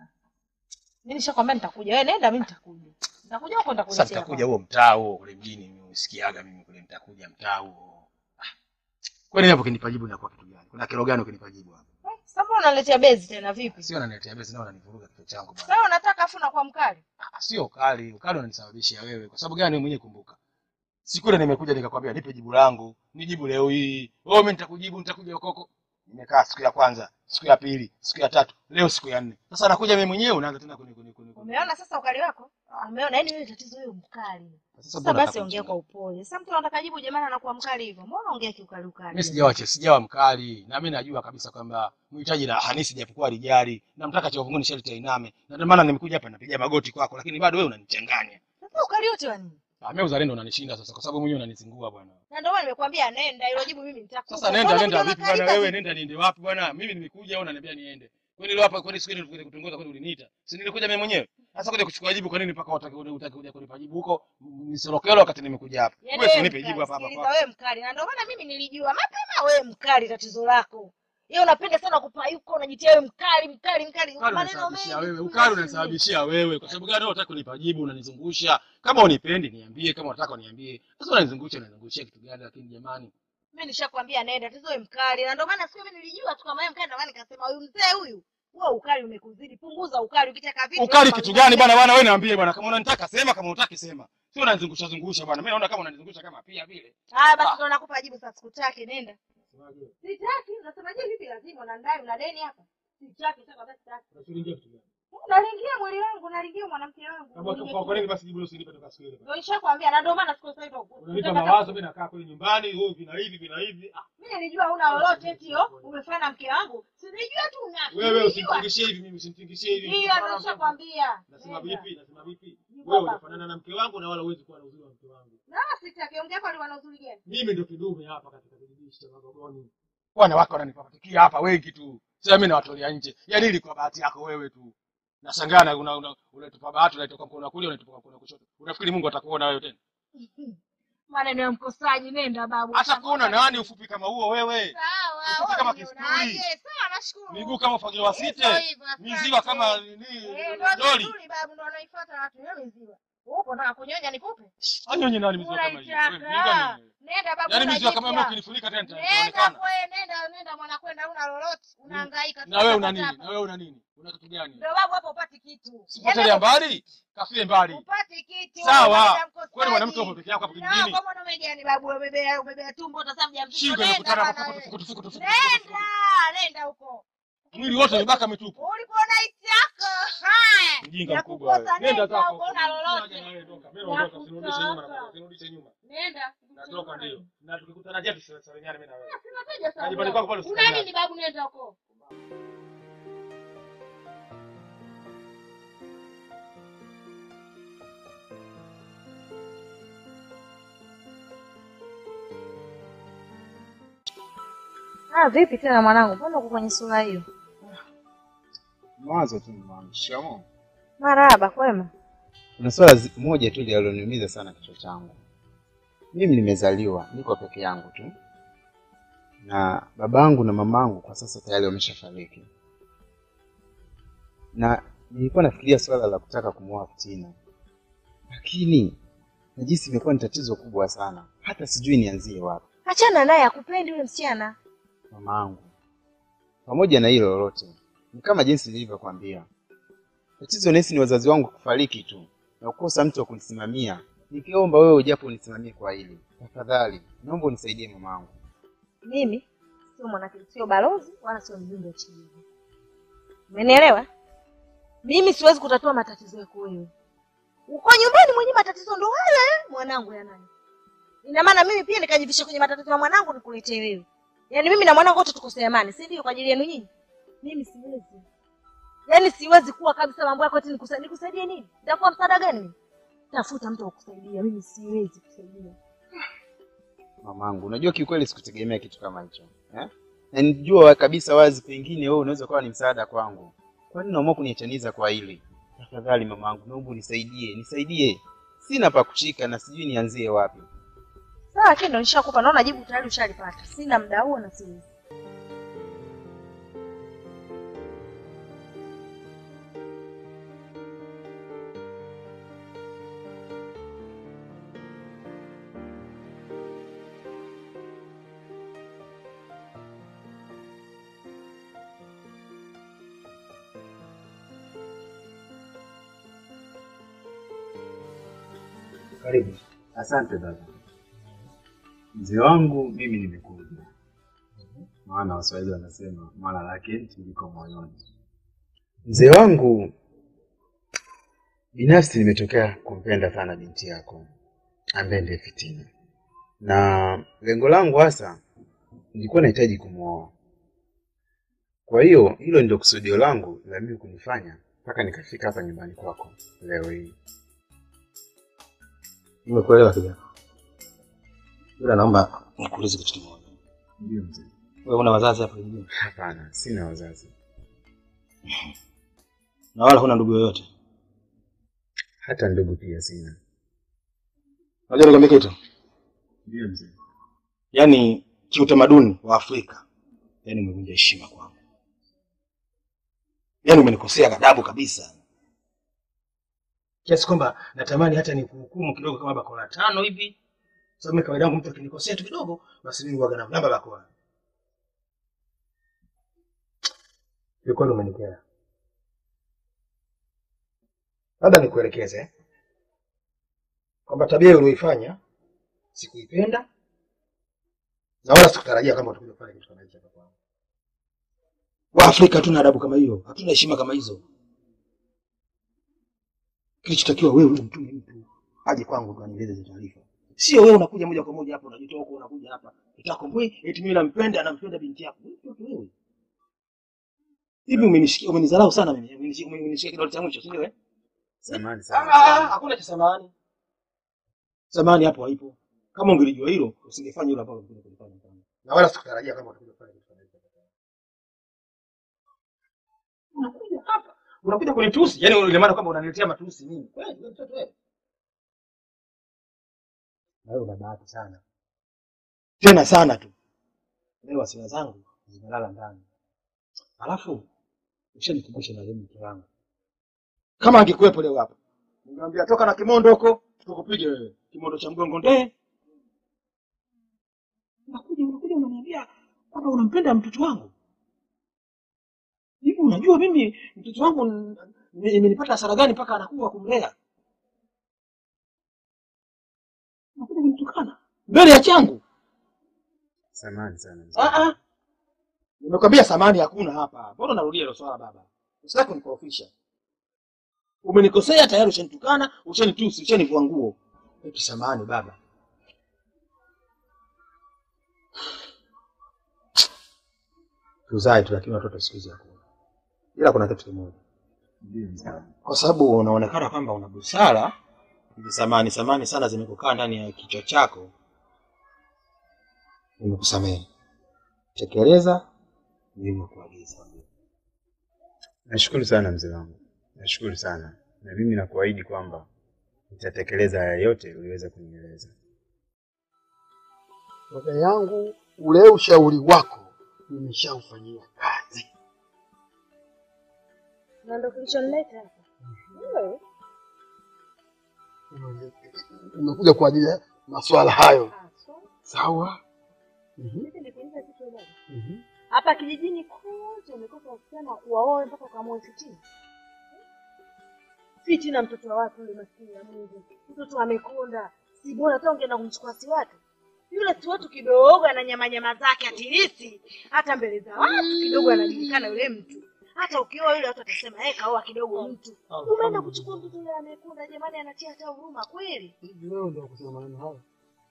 mimi nishakwambia nitakuja. Wewe nenda, mimi nitakuja. Nitakuja huko Sasa nitakuletea. nitakuja huo mtaa huo kule mjini mimi usikiaga mimi kule nitakuja mtaa huo. Ah. Kwani hapo kinipa jibu inakuwa kitu gani? Kuna kero gani ukinipa jibu hapo? Eh, Sasa mbona unaletea bezi tena vipi? Sio unaniletea besi nao unanivuruga kichwa changu bwana. Sasa unataka afu na kwa mkali. Ah, Sio ukali, ukali unanisababishia wewe. Kwa sababu gani wewe mwenyewe kumbuka? Siku ile nimekuja nikakwambia nipe jibu langu, nijibu leo hii. Oh, mimi nitakujibu, nitakuja ukoko. Nimekaa siku ya kwanza, siku ya pili, siku ya tatu, leo siku ya nne. Sasa nakuja mimi mwenyewe unaanza tena kuni kuni kuni. Umeona sasa ukali wako? Umeona yani wewe tatizo wewe mkali. Sasa Sasa mbona basi nataka ongea kunichanganya? kwa upole. Sasa mtu anataka jibu jamani anakuwa mkali hivyo. Mbona ongea kiukali ukali? Mimi sijawa che, sijawa mkali na mimi najua kabisa kwamba mhitaji la hanisi japokuwa lijari namtaka cha uvunguni sharti ainame. Na ndio maana nimekuja hapa napiga magoti kwako lakini bado wewe unanichanganya. Sasa ukali wote wa nini? Ah, mimi uzalendo unanishinda sasa kwa sababu mwenyewe unanizingua bwana. Na ndio maana nimekwambia nenda, hilo jibu mimi nitakupa. Sasa nenda Mbona nenda kuja vipi bwana unakalika wewe vipi? nenda niende wapi bwana? Mimi nimekuja au unaniambia niende? Kwani leo hapa kwani siku ile nilikuja kutongoza kwani uliniita? Si nilikuja mimi mwenyewe. Sasa kuja kuchukua jibu kwa nini mpaka utaki utaki kuja kunipa jibu huko nisorokelo wakati nimekuja hapa. Yaani Wewe si wewe unipe mkali, jibu hapa hapa. sikiliza kwako. wewe mkali. Na ndio maana mimi nilijua mapema wewe mkali tatizo lako. Yeye unapenda sana kupayuka, unajitia wewe mkali mkali mkali. Ukali Maneno unanisababishia mengi. wewe, ukali unanisababishia wewe. Kwa sababu gani wewe unataka kunipa jibu, unanizungusha? Kama unipendi niambie, kama unataka uniambie. Sasa unanizungusha, unanizungushia kitu gani? Lakini jamani, Mimi nishakwambia nenda, tatizo wewe mkali. Na ndio maana siku mimi nilijua tu kama wewe mkali, ndio maana nikasema huyu mzee huyu wewe ukali umekuzidi. Punguza ukali ukitaka vitu. ukali wewe kitu punguza. gani bwana? Bwana wewe niambie bwana, kama unanitaka sema, kama unataka sema. Sio unanizungusha zungusha bwana. Mimi naona kama unanizungusha kama pia vile. Haya basi ndio nakupa jibu sasa, sikutaki nenda. Sitaki, unasemaje vipi lazima na ndani una deni hapa? Sitaki, sasa basi sitaki. Unalingia mwili wangu, unalingia mwanamke wangu. Kwa nini basi jibu usinipe toka siku ile? Ndio nishakwambia na ndio maana siku sasa hivi. Unanipa mawazo, mimi nakaa kule nyumbani, wewe vina hivi vina hivi. Ah, Mimi nilijua huna lolote eti yo, umefanya na mke wangu. Si nilijua tu una. Wewe Nilijua. usinitingishie hivi, mimi usinitingishie hivi. Ndio ndio nishakwambia. Nasema Nenda. vipi? Nasema vipi? Jibu Wewe hapa. unafanana na mke wangu na wala huwezi kuwa na uzuri wa mke wangu. Na sitaki ongea kwa wana uzuri gani? Mimi ndo kidume hapa katika kijiji cha Magogoni. Wanawake wananipapatikia hapa wengi tu. Sasa mimi nawatolea nje. Yaani ili kwa bahati yako wewe tu. Nashangaa na una, una, unatupa bahati unaitoka mkono wa kulia unatupa mkono wa kushoto. Unafikiri Mungu atakuona wewe tena? Maneno ya mkosaji nenda babu. Atakuona nani ufupi kama huo wewe? Sawa. Ufupi wewe kama unionaje? kisturi. Sawa nashukuru. Miguu kama ufagio wa Hivyo site. hivyo, asante. Miziwa kama nini? Eh, ndio Doli. vizuri babu ndo wanaifuata watu hiyo miziwa. Upo nataka kunyonya nikupe? Anyonye nani miziwa kama hiyo? Wewe mjinga Unaitaka. nini? Nenda babu. Yaani miziwa kama hiyo unajipya. ukinifunika tena Nenda nitaonekana. kwe, nenda nenda mwana kwenda una lolote. Unahangaika. Na wewe una Sasa nini? hapa. Na wewe una nini? Una kitu gani? Ndio babu hapo upati kitu. Sipotelea mbali, kafie mbali. Upati kitu. Sawa. Wewe mkosaji. Kwani mwanamke upo peke yako hapo Na kijijini? kwa mwanaume gani babu ubebea ubebea tumbo utasema mjamzito. Shingo Nenda inakutana bana hapo wewe. fukutu fukutu fukutu. Nenda, nenda huko. Mwili wote mibaka mitupu. Ulipoona iti yako. Haya. Mjinga Ya mkubwa wewe. kukosa Nenda nenda zako. huko na lolote. Naja na wewe, toka. Mimi Ya naondoka, usinirudishe nyuma kutoka. na usinirudishe nyuma. Nenda. Natoka ndio. Na tukikutana je tusisalimiane mimi na wewe. Sinakuja Na nyumbani kwako pale Una usisalimiane. nini babu nenda huko. Ah, vipi tena mwanangu? Mbona uko kwenye sura hiyo? Mawazo tu mwanangu. Shikamoo. Marahaba, kwema. Kuna swala zi- moja tu linaloniumiza sana kichwa changu. Mimi nimezaliwa, niko peke yangu tu, na babangu na mamangu kwa sasa tayari wameshafariki, na nilikuwa nafikiria swala la kutaka kumwoa Fitina, lakini najisi imekuwa ni tatizo kubwa sana, hata sijui nianzie wapi. Achana naye, akupendi yule msichana. Mamangu, pamoja na hilo lolote, ni kama jinsi nilivyokwambia, tatizo nesi ni wazazi wangu kufariki tu na kukosa mtu wa kunisimamia. Nikiomba wewe ujapo unisimamie kwa hili tafadhali, naomba unisaidie mamangu. Mimi sio mwanake, sio balozi wala sio mjumbe wa kijiji. Umenielewa? Mimi siwezi kutatua matatizo yako wewe. Uko nyumbani mwenye matatizo ndo haya eh, mwanangu yanayo. Ina maana mimi pia nikajivisha kwenye matatizo ya mwanangu nikuletee wewe. Yaani mimi na mwanangu wote tukosea amani, si ndio kwa ajili yenu nyinyi? Mimi siwezi. Yaani siwezi kuwa kabisa mambo yako eti nikusaidie nikusaidie nini? Nitakuwa msaada gani mimi? tafuta mtu wa kusaidia mimi siwezi kusaidia Mamangu, unajua kiukweli sikutegemea kitu kama hicho eh? Na nijua kabisa wazi pengine wewe unaweza kuwa ni msaada kwangu. Kwa nini unaamua kuniachaniza kwa hili? Tafadhali mamangu, naomba unisaidie, nisaidie. Sina pa kushika na sijui nianzie wapi. sawa lakini ndo nishakupa naona jibu tayari ushalipata sina muda huo na siwezi Karibu. Asante dada. Mzee wangu, mimi nimekuja, maana Waswahili wanasema mwana lake liko moyoni. Mzee wangu, binafsi nimetokea kumpenda sana binti yako ambaye ndiye Fitina, na lengo langu hasa nilikuwa nahitaji kumwoa. Kwa hiyo hilo ndio kusudio langu la mimi kunifanya mpaka nikafika hapa nyumbani kwako leo hii. Nimekuelewa kijana, ila naomba nikuulize kitu kimoja. Ndio mzee. Wewe una wazazi hapa kijijini Hapana, sina wazazi, na wala huna ndugu yoyote? hata ndugu pia sina. Unajua nikwambia kitu, Ndio mzee. yaani kiutamaduni wa Afrika, yaani umevunja heshima kwangu, yaani umenikosea adabu kabisa, kiasi kwamba natamani hata nikuhukumu kidogo kama bakora tano hivi, sababu mimi kawaida yangu mtu akinikosea tu kidogo, basi mimi huwaga namlamba bakora. Kiukweli umenikera. Labda nikuelekeze eh, kwamba tabia hiyo ulioifanya sikuipenda na wala sikutarajia kama utakuja kufanya kitu kama hicho hapa kwangu. Waafrika hatuna adabu kama hiyo, hatuna heshima kama hizo. Kilichotakiwa wewe umtume mtu aje kwangu ndo anieleze hizo taarifa, sio wewe unakuja moja kwa moja hapa unajitoa huko, unakuja hapa utako mbwi eti mimi nampenda nampenda binti yako. Wewe mtoto wewe, hivi umenishikia, umenidharau sana mimi, umenishikia umenishikia kidole cha mwisho, si ndio? Eh, Samahani sana. Ah, hakuna cha samani. Samani hapo haipo. Kama ungelijua hilo, usingefanya hilo ambalo ulikuja kulifanya kwangu. Na wala sikutarajia kama utakuja kufanya kitu kama hicho. Unakuja hapa, unakuja kunitusi, yaani ile maana kwamba unaniletea matusi mimi. Kweli wewe mtoto wewe. Na wewe una bahati sana. Tena sana tu. Leo hasira zangu zimelala ndani. Alafu ushanikumbusha na leo mke wangu. Kama angekuwepo leo hapa, ningemwambia toka na kimondo huko, tukupige wewe. Kimondo cha mgongo ndee. Unakuja unakuja unaniambia kwamba unampenda mtoto wangu. Hivi unajua mimi mtoto wangu n- n- imenipata hasara gani mpaka anakuwa kumlea? Unakuja kunitukana mbele ya changu. Samahani sana mzee. Ah ah. Nimekwambia samani hakuna hapa. Mbona unarudia hilo swala baba? Usitaki kunikorofisha. Umenikosea tayari, ushanitukana, ushanitusi, ushanivua nguo. Eti samani baba. Tuzae tu, lakini watoto siku hizi hakuna. Ila kuna kitu kimoja, Ndio mzee. kwa sababu unaonekana kwamba una busara, hizi samani samani sana zimekukaa ndani ya kichwa chako, nimekusamehe. Tekeleza nilivyokuagiza. Nashukuru sana mzee wangu, nashukuru sana, na mimi nakuahidi kwamba nitatekeleza haya yote uliweza kunieleza. Dada yangu, ule ushauri wako nimeshaufanyia kazi. na ndo kilichonileta hapa Wewe, Umekuja kwa ajili ya masuala hayo, haswa. sawa? Mhm, Hivi nikuulize kitu moja. mhm. hapa kijijini kote umekosa wasichana wa kuwaoa mpaka ukamwoa Fitina. Fitina mtoto wa watu yule maskini ya Mungu, mtoto amekonda, si bora hata ungeenda kumchukua si watu yule si watu kidogo, ana nyama nyama zake atilisi, hata mbele za watu kidogo anajulikana yule mtu. Hata ukioa yule watu watasema yeye kaoa kidogo mtu. Umeenda kuchukua mtoto yule amekonda, jamani, anatia hata huruma kweli. Hivi wewe ndio kusema maneno hayo?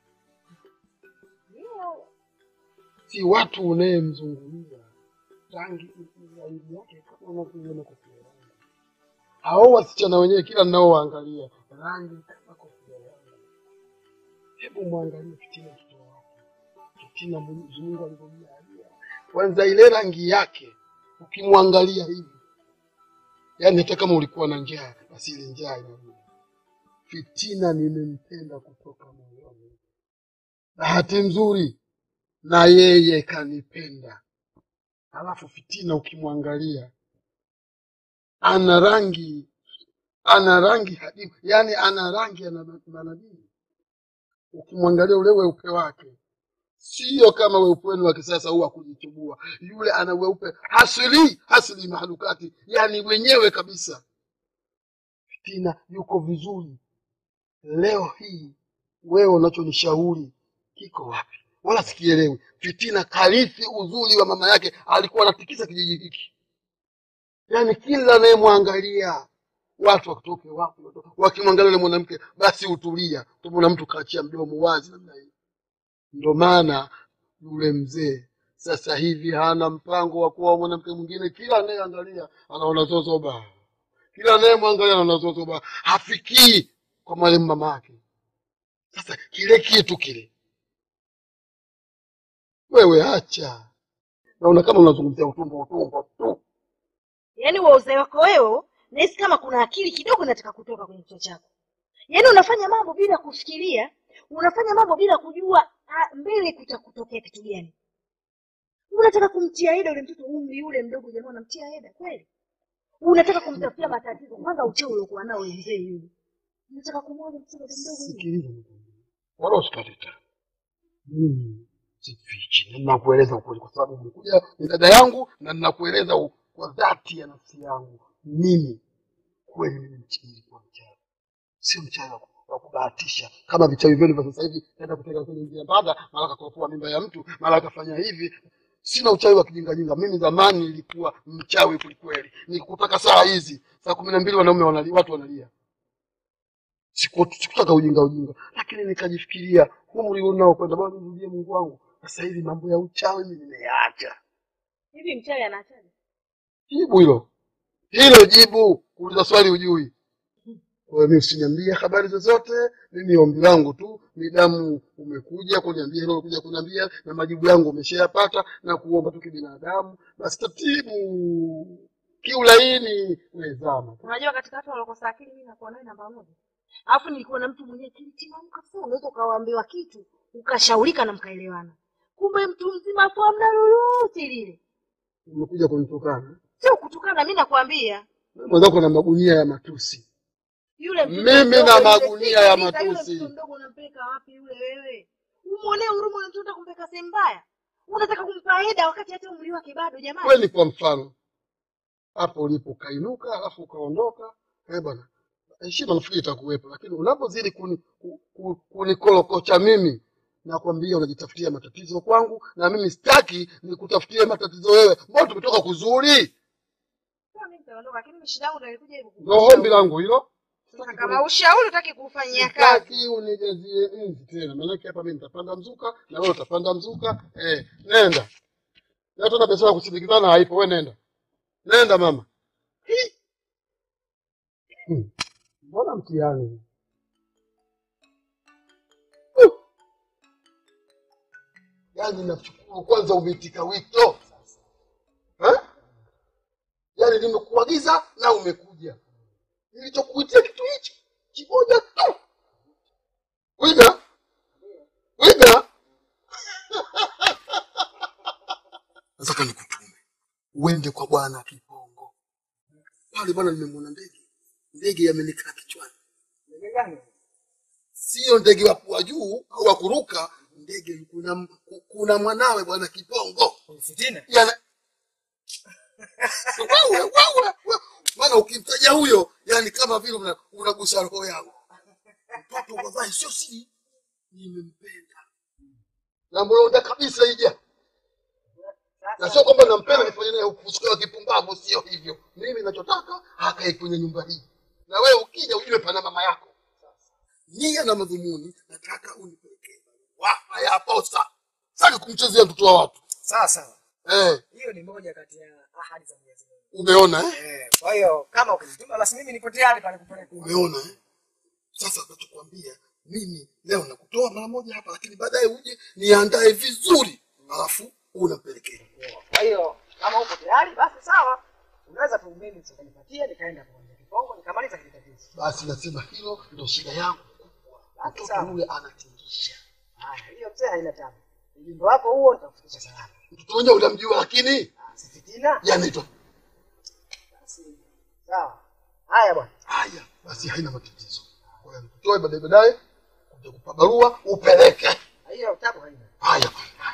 Ndio. Si watu unayemzungumza rangi aibu yake kama unavyoiona kwa sura yangu. hao wasichana wenyewe kila ninaowaangalia rangi kama kofia yangu. Hebu mwangalie Fitina mtoto wake. Fitina Mwenyezi Mungu alivyomjalia. Kwanza ile rangi yake ukimwangalia hivi, yaani hata kama ulikuwa na njaa, basi ile njaa inarudi. Fitina nimempenda kutoka moyoni. Bahati nzuri na yeye kanipenda. Alafu Fitina ukimwangalia ana rangi ana rangi hadimu, yani ana rangi ya na- manabii. Ukimwangalia ule weupe wake, sio kama weupe wenu wa kisasa huu wa kujichubua. Yule ana weupe hasili hasili mahalukati, yani wenyewe kabisa. Fitina yuko vizuri. Leo hii wewe unachonishauri kiko wapi? Wala sikielewi. Fitina karithi uzuri wa mama yake, alikuwa anatikisa kijiji hiki, yaani kila anayemwangalia watu wakitoke wapi, watu- wakimwangalia yule mwanamke basi hutulia. Tumona mtu kaachia mdomo wazi namna hii. Ndo maana yule mzee sasa hivi hana mpango wa kuwa mwanamke mwingine. Kila anayeangalia anaona zozoba, kila anayemwangalia anaona zozoba, hafikii kwa marehemu mama yake. Sasa kile kitu kile, wewe acha, naona kama unazungumzia utumbo utumbo tu. yaani wa uzee wako wewe nahisi kama kuna akili kidogo inataka kutoka kwenye kichwa chako yaani unafanya mambo bila kufikiria unafanya mambo bila kujua ah, mbele kutakutokea kitu gani unataka kumtia heda ule mtoto umri ule mdogo jamaa unamtia heda kweli unataka kumtafutia matatizo kwanza ucheo uliokuwa nao ule mzee yule unataka kumwoja mtoto ule mdogo yule Sikiliza nikwambie, wala usikate tamaa. Mimi sifichi na ninakueleza ukweli, kwa sababu umekuja ni dada yangu, na ninakueleza u- kwa dhati ya nafsi yangu. Mimi kweli, mimi mch- nilikuwa mchawi, sio mchawi wa ku- wa kubahatisha kama vichawi vyenu vya sasa hivi, naenda kutega kwenye njia mbada, mara akakofua mimba ya mtu, mara akafanya hivi. Sina uchawi wa kijingajinga. Mimi zamani nilikuwa mchawi kwelikweli, nikutaka saa hizi saa kumi na mbili wanaume wanalia, watu wanalia siku- sikutaka ujinga ujinga, lakini nikajifikiria umri unao kwenda bwana, nirudie Mungu wangu. Sasa hivi mambo ya uchawi mimi nimeyaacha. hivi mchawi anaachaje Jibu hilo hilo, jibu kuuliza swali ujui. Kwa hiyo mimi usiniambie habari zozote. Mimi ombi langu tu ni damu, umekuja kuniambia hilo, kuja kuniambia na majibu yangu umeshayapata, na kuomba tu kibinadamu, basi taratibu, kiulaini, wezama. unajua katika watu waliokosa akili mimi nakuwa naye namba moja alafu nilikuwa na mtu mwenyewe kilitimamu kabisa unaweza ukawaambiwa kitu ukashaurika na mkaelewana kumbe mtu mzima afu amna lolote lile Umekuja kunitukana sio kutukana mi nakwambia mwenzako na magunia ya matusi. yule mtoto Mimi mdogo na yule, magunia ya sikiliza, yule matusi. mtoto mdogo unampeleka wapi yule wewe umwonee huruma ule mtoto kumpeleka sehemu mbaya unataka kumpa heda wakati hata umri wake bado jamani kweli kwa mfano hapo ulipo ukainuka alafu ukaondoka eh bwana heshima nafikiri itakuwepo lakini unapozidi kuni, ku- ku- kunikolokocha mimi nakwambia unajitafutia matatizo kwangu na mimi sitaki nikutafutie matatizo wewe mbona tumetoka kuzuri Sio mimi nitaondoka lakini mimi shida yangu ndio ilikuja hivyo ndo ombi langu hilo Sasa kama ushauri utaki kufanyia kazi sitaki unijazie nzi tena maanake hapa mimi nitapanda mzuka na wewe utapanda mzuka eh, nenda na tena pesa ya kusindikizana haipo we nenda nenda mama Hi. Hmm. mbona mtihani Uh. yaani nashukuru kwanza umeitika wito Eh? yaani nimekuagiza na umekuja nilichokuitia kitu hichi kimoja tu wiga wiga nataka nikutume uende kwa bwana kipongo pale bwana nimemwona ndege ndege yamenikaa kichwani sio ndege wa kuwa juu au wa kuruka ndege kuna, kuna mwanawe bwana kipongo Fitina. Yana- wewe wewe wewe. maana ukimtaja huyo yani kama vile una- unagusa roho yangu mtoto wavae sio siri nimempenda namlonda kabisa ija na sio kwamba nampenda nifanye naye ufuska wa kipumbavu sio hivyo mimi nachotaka akae kwenye nyumba hii na wewe ukija ujue pana mama yako nia na madhumuni nataka unipelekee wafa ya posa saki kumchezea mtoto wa watu Sawa sawa. eh. Hiyo hiyo ni moja kati ya ahadi za Mwenyezi Mungu. Umeona eh? Eh, kwa hiyo kama ukinituma basi mimi nipo tayari pale kupeleka. Umeona eh? Sasa nachokwambia mimi leo nakutoa mara moja hapa, lakini baadaye uje niandae vizuri, alafu unampelekea. Kwa hiyo kama upo tayari basi sawa. Unaweza tu mimi nikanipatia nikaenda kwa kipongo nikamaliza kile tatizo. Basi nasema hilo ndio shida yangu kubwa. Mtoto yule anatingisha. Haya, hiyo mzee haina tabu. Ujumbe wako huo nitakufikisha salama. Mtoto wenyewe unamjua, lakini Si fitina. yanaitwa Basi sawa. Haya bwana. haya. Basi haina matatizo. Kwa hiyo nikutoe baadaye, baadaye kuja kupa barua upeleke. Hiyo tabu haina. Haya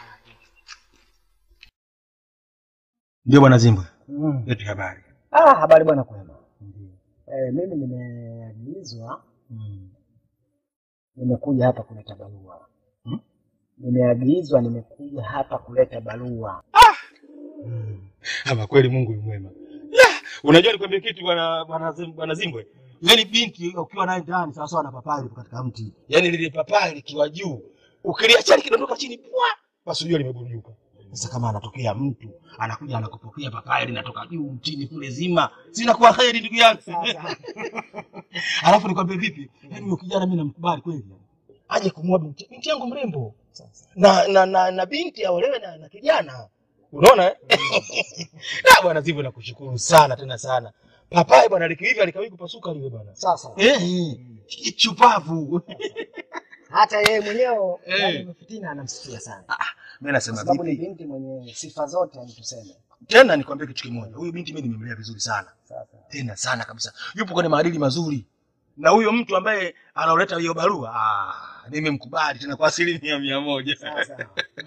Ndio bwana Zimbwe, Mm. leti habari. Ah, habari bwana kwema. Eh, mimi nimeagizwa nimekuja hapa kuleta barua. Hmm? Nimeagizwa nimekuja hapa kuleta barua. Ama kweli Mungu ni mwema. La, unajua nikwambie kitu bwana bwana Zim- bwana Zimbwe. Yaani binti ukiwa naye ndani sawa sawa na papai liko katika mti. Yaani lile papai likiwa juu, ukiliacha likidondoka chini pwa, basi unajua limeburujuka. Sasa kama anatokea mtu anakuja anakupokea papai linatoka juu mtini kule zima, sina kuwa heri ndugu yangu. Alafu nikwambie vipi? Yaani huyo kijana mimi namkubali kweli. Aje kumwoa binti, binti yangu mrembo. Na na na, na binti aolewe na, na kijana. Unaona eh? Na bwana Zimbwe nakushukuru sana tena sana. Papai bwana likiiva likawahi kupasuka liwe bwana. Sasa Eh, chupavu. hata yeye mwenyewe Eh. yani fitina anamsikia sana. Mimi Kwa nasema sababu ni vipi? binti mwenye sifa zote yani tuseme. Tena nikwambie kitu kimoja. Huyu binti mimi nimemlea vizuri sana. Sasa Tena sana kabisa. Yupo kwenye maadili mazuri. Na huyo mtu ambaye anaoleta hiyo barua, ah, nimemkubali tena kwa asilimia mia moja. sasa.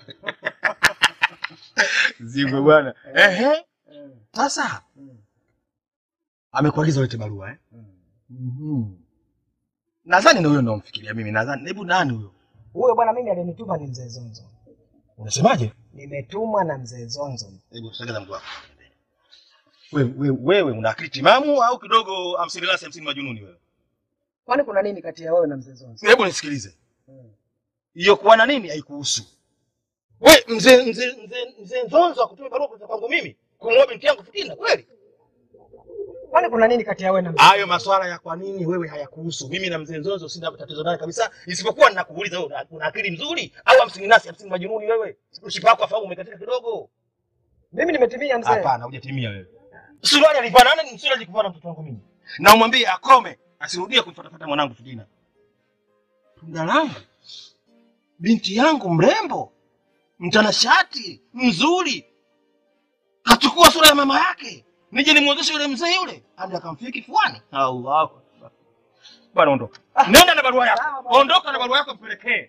Zimbwe bwana. Ehe. Mm. Sasa Mm. amekuagiza ulete barua eh? Mm. Mhm. Nadhani na huyo ndo mfikiria mimi. Nadhani hebu nani huyo? Huyo bwana mimi alinituma ni mzee Zonzo. Unasemaje? Nimetumwa na mzee Zonzo. Hebu sogeza mguu wako. Wewe wewe wewe una akili timamu au kidogo hamsini lasi hamsini majununi wewe? Kwani kuna nini kati ya wewe na mzee Zonzo? Hebu nisikilize. Mm. Hiyo kuwa na nini haikuhusu. We mzee mzee mzee mzee Nzonzo akutume barua kutoka kwangu mimi kumwoa binti yangu Fitina kweli? Kwani kuna nini kati ya wewe na mzee? Hayo maswala ya kwa nini wewe hayakuhusu. Mimi na mzee Nzonzo sina tatizo naye kabisa, isipokuwa ninakuuliza wewe una- una akili nzuri au hamsini nasi hamsini majununi wewe? Mshipa wako afahamu umekatika kidogo. Mimi nimetimia mzee. Hapana, hujatimia wewe. Suruali alivaa nani? Msuri alikuvaa na mtoto wangu mimi. Na umwambie akome, asirudie kumfuatafuta mwanangu Fitina. Tunda langu, binti yangu mrembo, mtanashati, mzuri, kachukua sura ya mama yake, nije nimwozeshe yule mzee yule, hadi akamfia kifuani. Allahu akbar. Bwana ondoka, nenda na barua yako, ondoka na barua yako, mpelekee.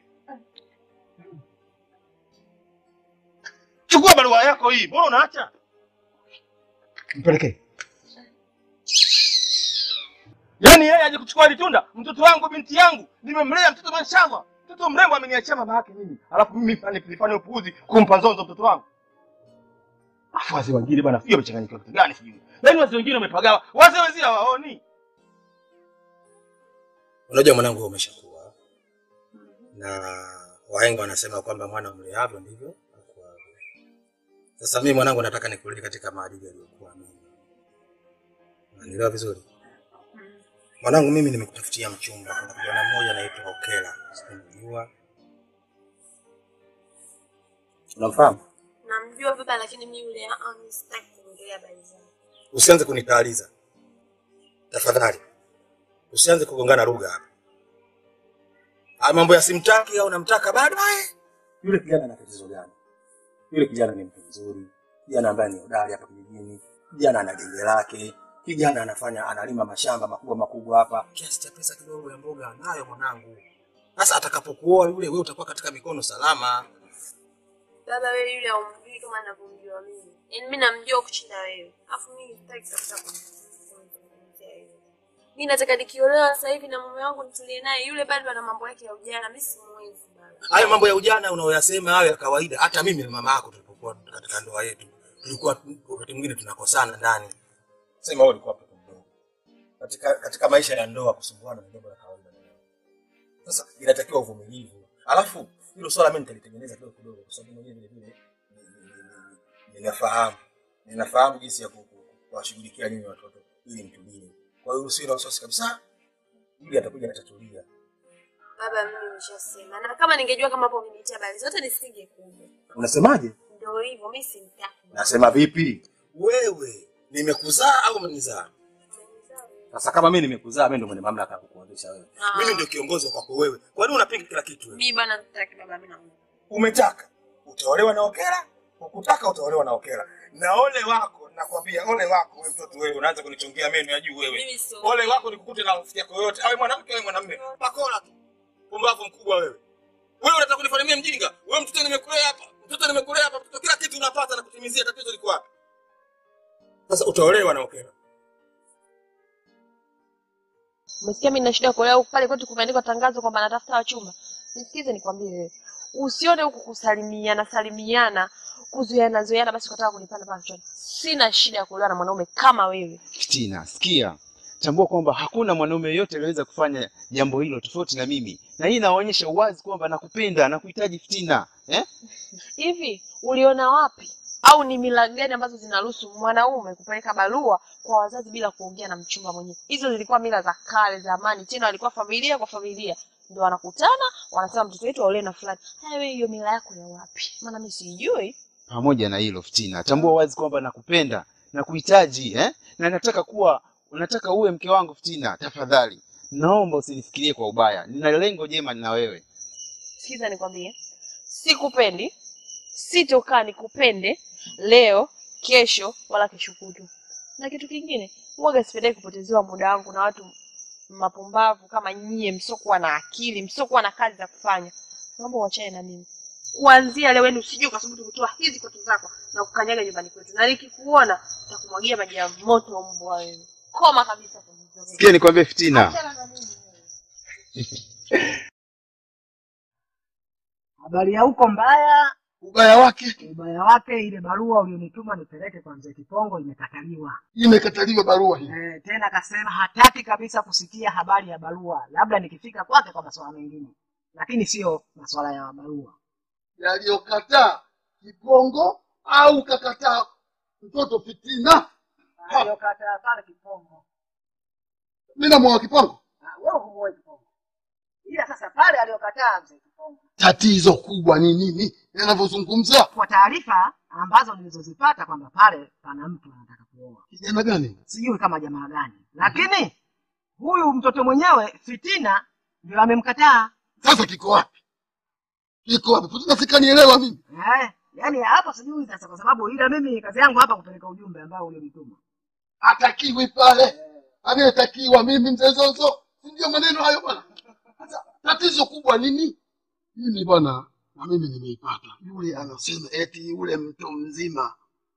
Chukua barua yako hii, mbona unaacha? Mpelekee. Yaani yeye aje kuchukua hili tunda, mtoto wangu, binti yangu, nimemlea mtoto mashallah. Mtoto mrembo ameniachia mama yake mimi. Alafu mimi nifanye nifanye upuuzi kumpa Nzonzo mtoto wangu. Afu wazee wengine bwana, sijui wamechanganyikiwa kitu gani sijui. Yaani wazee wengine wamepagawa. Wazee wenzia hawaoni. Unajua mwanangu, wewe umeshakuwa na wahenga wanasema kwamba mwana mleavyo ndivyo akuavyo. Sasa mimi mwanangu, nataka nikurudi katika maadili aliyokuwa mimi. Unanielewa vizuri mwanangu? Mimi nimekutafutia mchumba. Kuna kijana mmoja anaitwa Okela, sinajua unamfahamu? namjua baba lakini mi yule ah, mi sitaki kuongelea habari zake Usianze kunitaaliza tafadhali, usianze kugongana lugha hapa. Haya mambo ya simtaki au namtaka baadaye. Yule kijana ana tatizo gani? Yule kijana ni mtu mzuri, kijana ambaye ni hodari hapa kijijini, kijana ana genge lake, kijana anafanya analima mashamba makubwa makubwa hapa, kiasi cha pesa kidogo ya mboga anayo mwanangu. Sasa atakapokuoa yule, wewe utakuwa katika mikono salama. baba wewe yule aumjui kama navyomjua mimi yaani mi namjua kushinda wewe afu mi sitaki kabisa kum- kumzungumzia yule mi nataka nikiolewa sasa hivi na mume wangu nitulie naye yule bado ana mambo yake ya ujana mi simwezi baba Hayo mambo ya ujana unayoyasema hayo ya kawaida, hata mimi na mama yako tulipokuwa katika ndoa yetu tulikuwa wakati mwingine tunakosana ndani. Sema wewe ulikuwa mtoto mdogo katika katika maisha ya ndoa, kusumbuana ni jambo la kawaida. Sasa inatakiwa uvumilivu, alafu hilo swala mimi nitalitengeneza kidogo kidogo, kwa sababu mwenyewe vile vile ni- ni- ni- ni- ninafahamu ninafahamu jinsi ya ku- ku- kuwashughulikia nyinyi watoto ili mtulie. Kwa hiyo usiwe na wasiwasi kabisa, ili atakuja atatulia. Baba, mimi nishasema, na kama ningejua kama hapo umenitia habari zote nisingekuja. Unasemaje? Ndio hivyo, mimi simtaki. Nasema vipi? Wewe nimekuzaa au umenizaa? Sasa kama mimi nimekuzaa, mimi ndio mwenye mamlaka ya kukuondesha wewe. Ah. Mimi ndio kiongozi kwako wewe. Kwa nini unapinga kila kitu wewe? Mimi bana sitaki baba, mimi naomba. Umetaka utaolewa na Okela, ukutaka utaolewa na Okela. Na ole wako, nakwambia ole wako wewe mtoto wewe, unaanza kunichongea meno ya juu wewe. Mimi sio. Ole wako nikukute na rafiki yako yote, awe mwanamke awe mwanamume. Pakola tu. Pumbavu mkubwa wewe. Wewe unataka kunifanya mimi mjinga? Wewe mtoto nimekulea hapa. Mtoto nimekulea hapa, mtoto kila kitu unapata na kutimizia, tatizo liko wapi? Sasa utaolewa na Okela. Umesikia mimi nina shida kuolewa huku pale kwetu kumeandikwa tangazo kwamba natafuta wachumba. Nisikize nikwambie wewe. Usione huku kusalimiana salimiana, kuzuiana zuiana basi ukataka kunipanda pale kichwani. Sina shida ya kuolewa na mwanaume kama wewe. Fitina, sikia, tambua kwamba hakuna mwanaume yeyote aliyeweza kufanya jambo hilo tofauti na mimi, na hii inaonyesha uwazi kwamba nakupenda na kuhitaji Fitina eh? Hivi uliona wapi au ni mila gani ambazo zinaruhusu mwanaume kupeleka barua kwa wazazi bila kuongea na mchumba mwenyewe? Hizo zilikuwa mila za kale zamani, tena walikuwa familia kwa familia ndio wanakutana wanasema mtoto wetu aolewe na fulani. Haya, wewe hiyo mila yako ya wapi? Maana mimi sijui. Pamoja na hilo Fitina, tambua wazi kwamba nakupenda na kuhitaji eh? na nataka kuwa nataka uwe mke wangu Fitina. Tafadhali naomba usinifikirie kwa ubaya, nina lengo jema na wewe. Sikiza nikwambie, sikupendi, sitokaa nikupende leo, kesho wala kesho kutwa. Na kitu kingine, huwaga sipendai kupotezewa muda wangu na watu mapumbavu kama nyie, msiokuwa na akili, msiokuwa na kazi za kufanya. Naomba uachane na mimi kuanzia leo, yani usije ukasubutu kutoa hizi koto zako na kukanyaga nyumbani kwetu, na nikikuona nitakumwagia maji ya moto mbwa wewe. Koma kabisa kwenye Sikia nikwambie Fitina, Achana na mimi. Habari ya huko mbaya, ubaya wake ubaya wake, ile barua ulionituma nipeleke kwa mzee Kipongo imekataliwa. imekataliwa barua hii. Eh, tena akasema hataki kabisa kusikia habari ya barua, labda nikifika kwake kwa masuala mengine, lakini sio masuala ya barua. Yaliyokataa Kipongo au kakataa mtoto Fitina? Aliyokataa pale Kipongo, Mimi namwoa Kipongo. Ah, wewe humuoi Kipongo, ila sasa pale aliyokataa mzee Kipongo, Tatizo kubwa ni nini yanavyozungumza? kwa taarifa ambazo nilizozipata kwamba pale pana mtu anataka kuoa, Kijana gani? sijui kama jamaa gani, lakini huyu mtoto mwenyewe Fitina ndio amemkataa. Sasa kiko wapi? Kiko wapi? Fitina sikanielewa mimi. Eh, yani hapo sijui sasa, kwa sababu ila mimi kazi yangu hapa kupeleka ujumbe ambao ulionituma. Hatakiwi pale, anayetakiwa mimi mzee Zozo, si ndio maneno hayo bwana? Sasa tatizo kubwa nini? Mimi bwana, na mimi nimeipata. Yule anasema eti yule mtu mzima.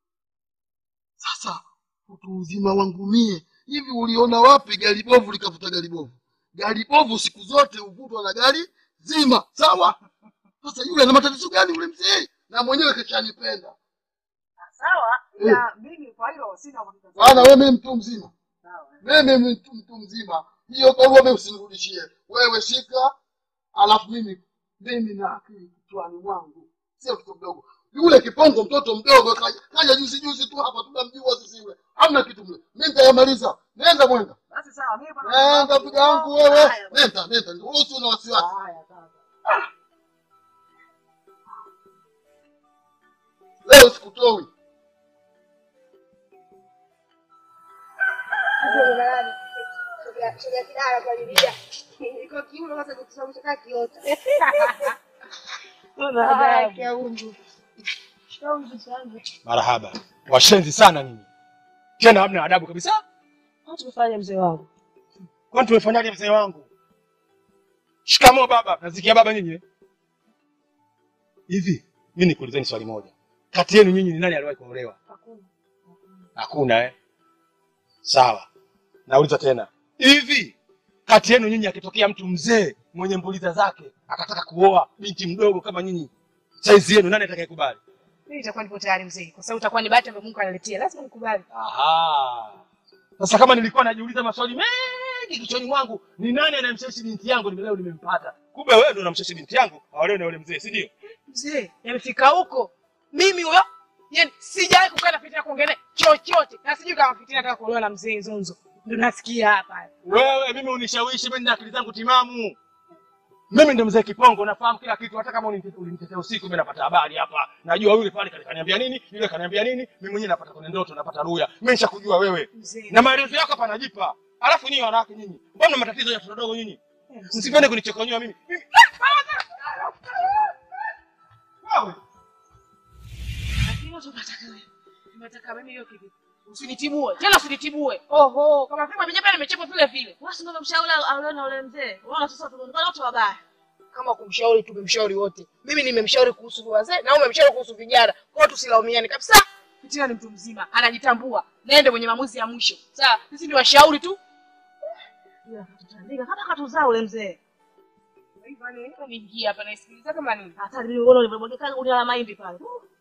Sasa utu uzima wangu mie, hivi uliona wapi gari bovu likavuta gari bovu? Gari bovu siku zote huvutwa na gari zima, sawa? Sasa yule ana matatizo gani yule mzee? Na mwenyewe kishanipenda. Sawa, ila mimi kwa hilo sina uhakika. Bwana wewe mimi mtu mzima. Sawa. mimi mtu, mtu mzima hiyo barua mimi usinirudishie wewe shika alafu mimi mimi na akili kichwani mwangu sio mtoto mdogo yule kipongo mtoto mdogo kaja, kaja juzi juzi tu hapa tunamjua sisi yule hamna kitu mle mimi nitayamaliza nenda mwenda Basi sawa, mimi bwana. nenda piga yangu wewe Haya, nenda nenda wewe usio na wasiwasi Haya, sawa. leo sikutoi Marahaba. Washenzi sana nyinyi. Tena hamna adabu kabisa. Tumefanya mzee wangu. Kwani tumefanyaje mzee wangu? Shikamoo baba. Nasikia baba nyinyi. eh? Hivi mimi nikuulizeni swali moja. Kati yenu nyinyi ni nani aliwahi kuolewa? Hakuna eh? Sawa. Nauliza tena. Hivi kati yenu nyinyi akitokea mtu mzee mwenye mbuliza zake akataka kuoa binti mdogo kama nyinyi, saizi yenu nani atakayekubali? Mimi nitakuwa nipo tayari mzee, kwa sababu itakuwa ni bahati ambayo Mungu analetea, lazima nikubali. Aha. Sasa kama nilikuwa najiuliza maswali mengi kichwani mwangu, ni nani anayemshawishi binti yangu nime leo nimempata. Kumbe wewe ndio unamshawishi binti yangu aolewe na yule mzee, si ndio? Mzee, yamefika huko. Mimi huyo Yaani sijawahi kukaa na Fitina kuongea naye chochote. Na sijui kama Fitina anataka kuolewa na mzee Zonzo. Ndio nasikia hapa. Wewe mimi unishawishi, mimi nina akili zangu timamu. Mimi ndo mzee Kipongo, nafahamu kila kitu. Hata kama ulinite- ulinitetea usiku, mimi napata habari hapa. Najua yule pale kani- kaniambia nini, yule kaniambia nini. Mimi mwenyewe napata kwenye ndoto, napata ruya. Mimi nishakujua wewe Mzee. na maelezo yako hapa najipa. Alafu nyinyi wanawake nyinyi, mbona mna matatizo ya watoto wadogo nyinyi? Msipende kunichokonyoa mimi. Mimi- Wewe Lakini watu wanataka wewe. Unataka mimi hiyo kitu. Usinitibue. Tena usinitibue. Oho, kama sema mimi hapa nimechapa vile vile. Wewe si ndio mshauri aolewe na ule mzee? Unaona sasa tunaonekana wote wabaya. Kama kumshauri tumemshauri wote. Mimi nimemshauri kuhusu wazee na wewe umemshauri kuhusu vijana. Kwa hiyo tusilaumiane kabisa. Fitina ni mtu mzima, anajitambua. Nende mwenye maamuzi ya mwisho. Sawa, sisi ni washauri tu. Ila akatutandika kama katuzaa ule mzee. Hivyo ni niingia hapa naisikiliza kama nini? Hata mimi uone ulivyomwagika gunia la mahindi pale.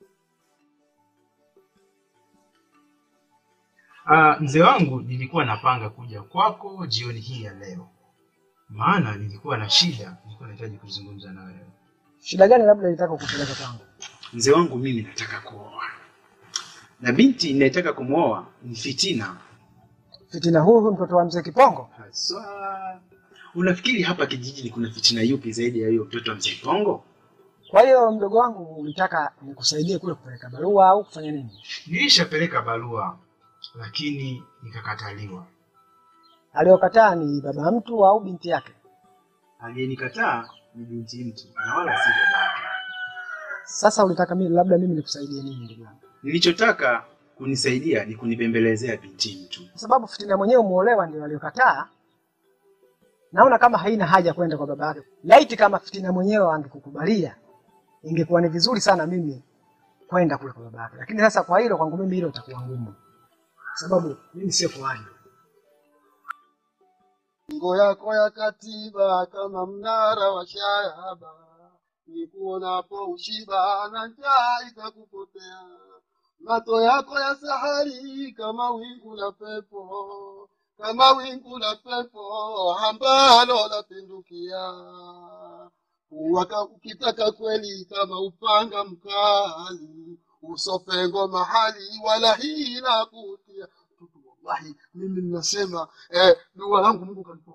Ah, mzee wangu nilikuwa napanga kuja kwako jioni hii ya leo, maana nilikuwa na shida, nilikuwa nahitaji kuzungumza na wewe. Shida gani labda ilitaka kukupeleka kwangu? Mzee wangu, mimi nataka kuoa na binti ninayetaka kumwoa ni Fitina Fitina huyu mtoto wa mzee Kipongo? haswa. Unafikiri hapa kijijini kuna fitina yupi zaidi ya hiyo mtoto wa mzee Kipongo? Kwa hiyo mdogo wangu, ulitaka nikusaidie kule kupeleka barua au kufanya nini? Nilishapeleka barua lakini nikakataliwa. Aliyokataa ni baba mtu au binti yake? Aliyenikataa ni binti mtu na wala si babake. Sasa ulitaka mimi labda mimi nikusaidie nini ndugu yangu? Nilichotaka kunisaidia ni kunibembelezea binti mtu. Kwa sababu Fitina mwenyewe umuolewa ndio aliyokataa. Naona kama haina haja kwenda kwa baba yake. Laiti kama Fitina mwenyewe angekukubalia, ingekuwa ni vizuri sana mimi kwenda kule kwa baba yake. Lakini sasa kwa hilo kwangu mimi hilo itakuwa ngumu, kwa sababu mimi sio kuhani. Ngo yako ya katiba kama mnara wa shaba, nikuonapo ushiba na njaa ikakupotea. Mato yako ya sahari kama wingu la pepo, kama wingu la pepo ambalo lapindukia. Waka ukitaka kweli kama upanga mkali, usopengo mahali wala hila kutia. Wallahi mimi ninasema eh, dua langu Mungu kanipa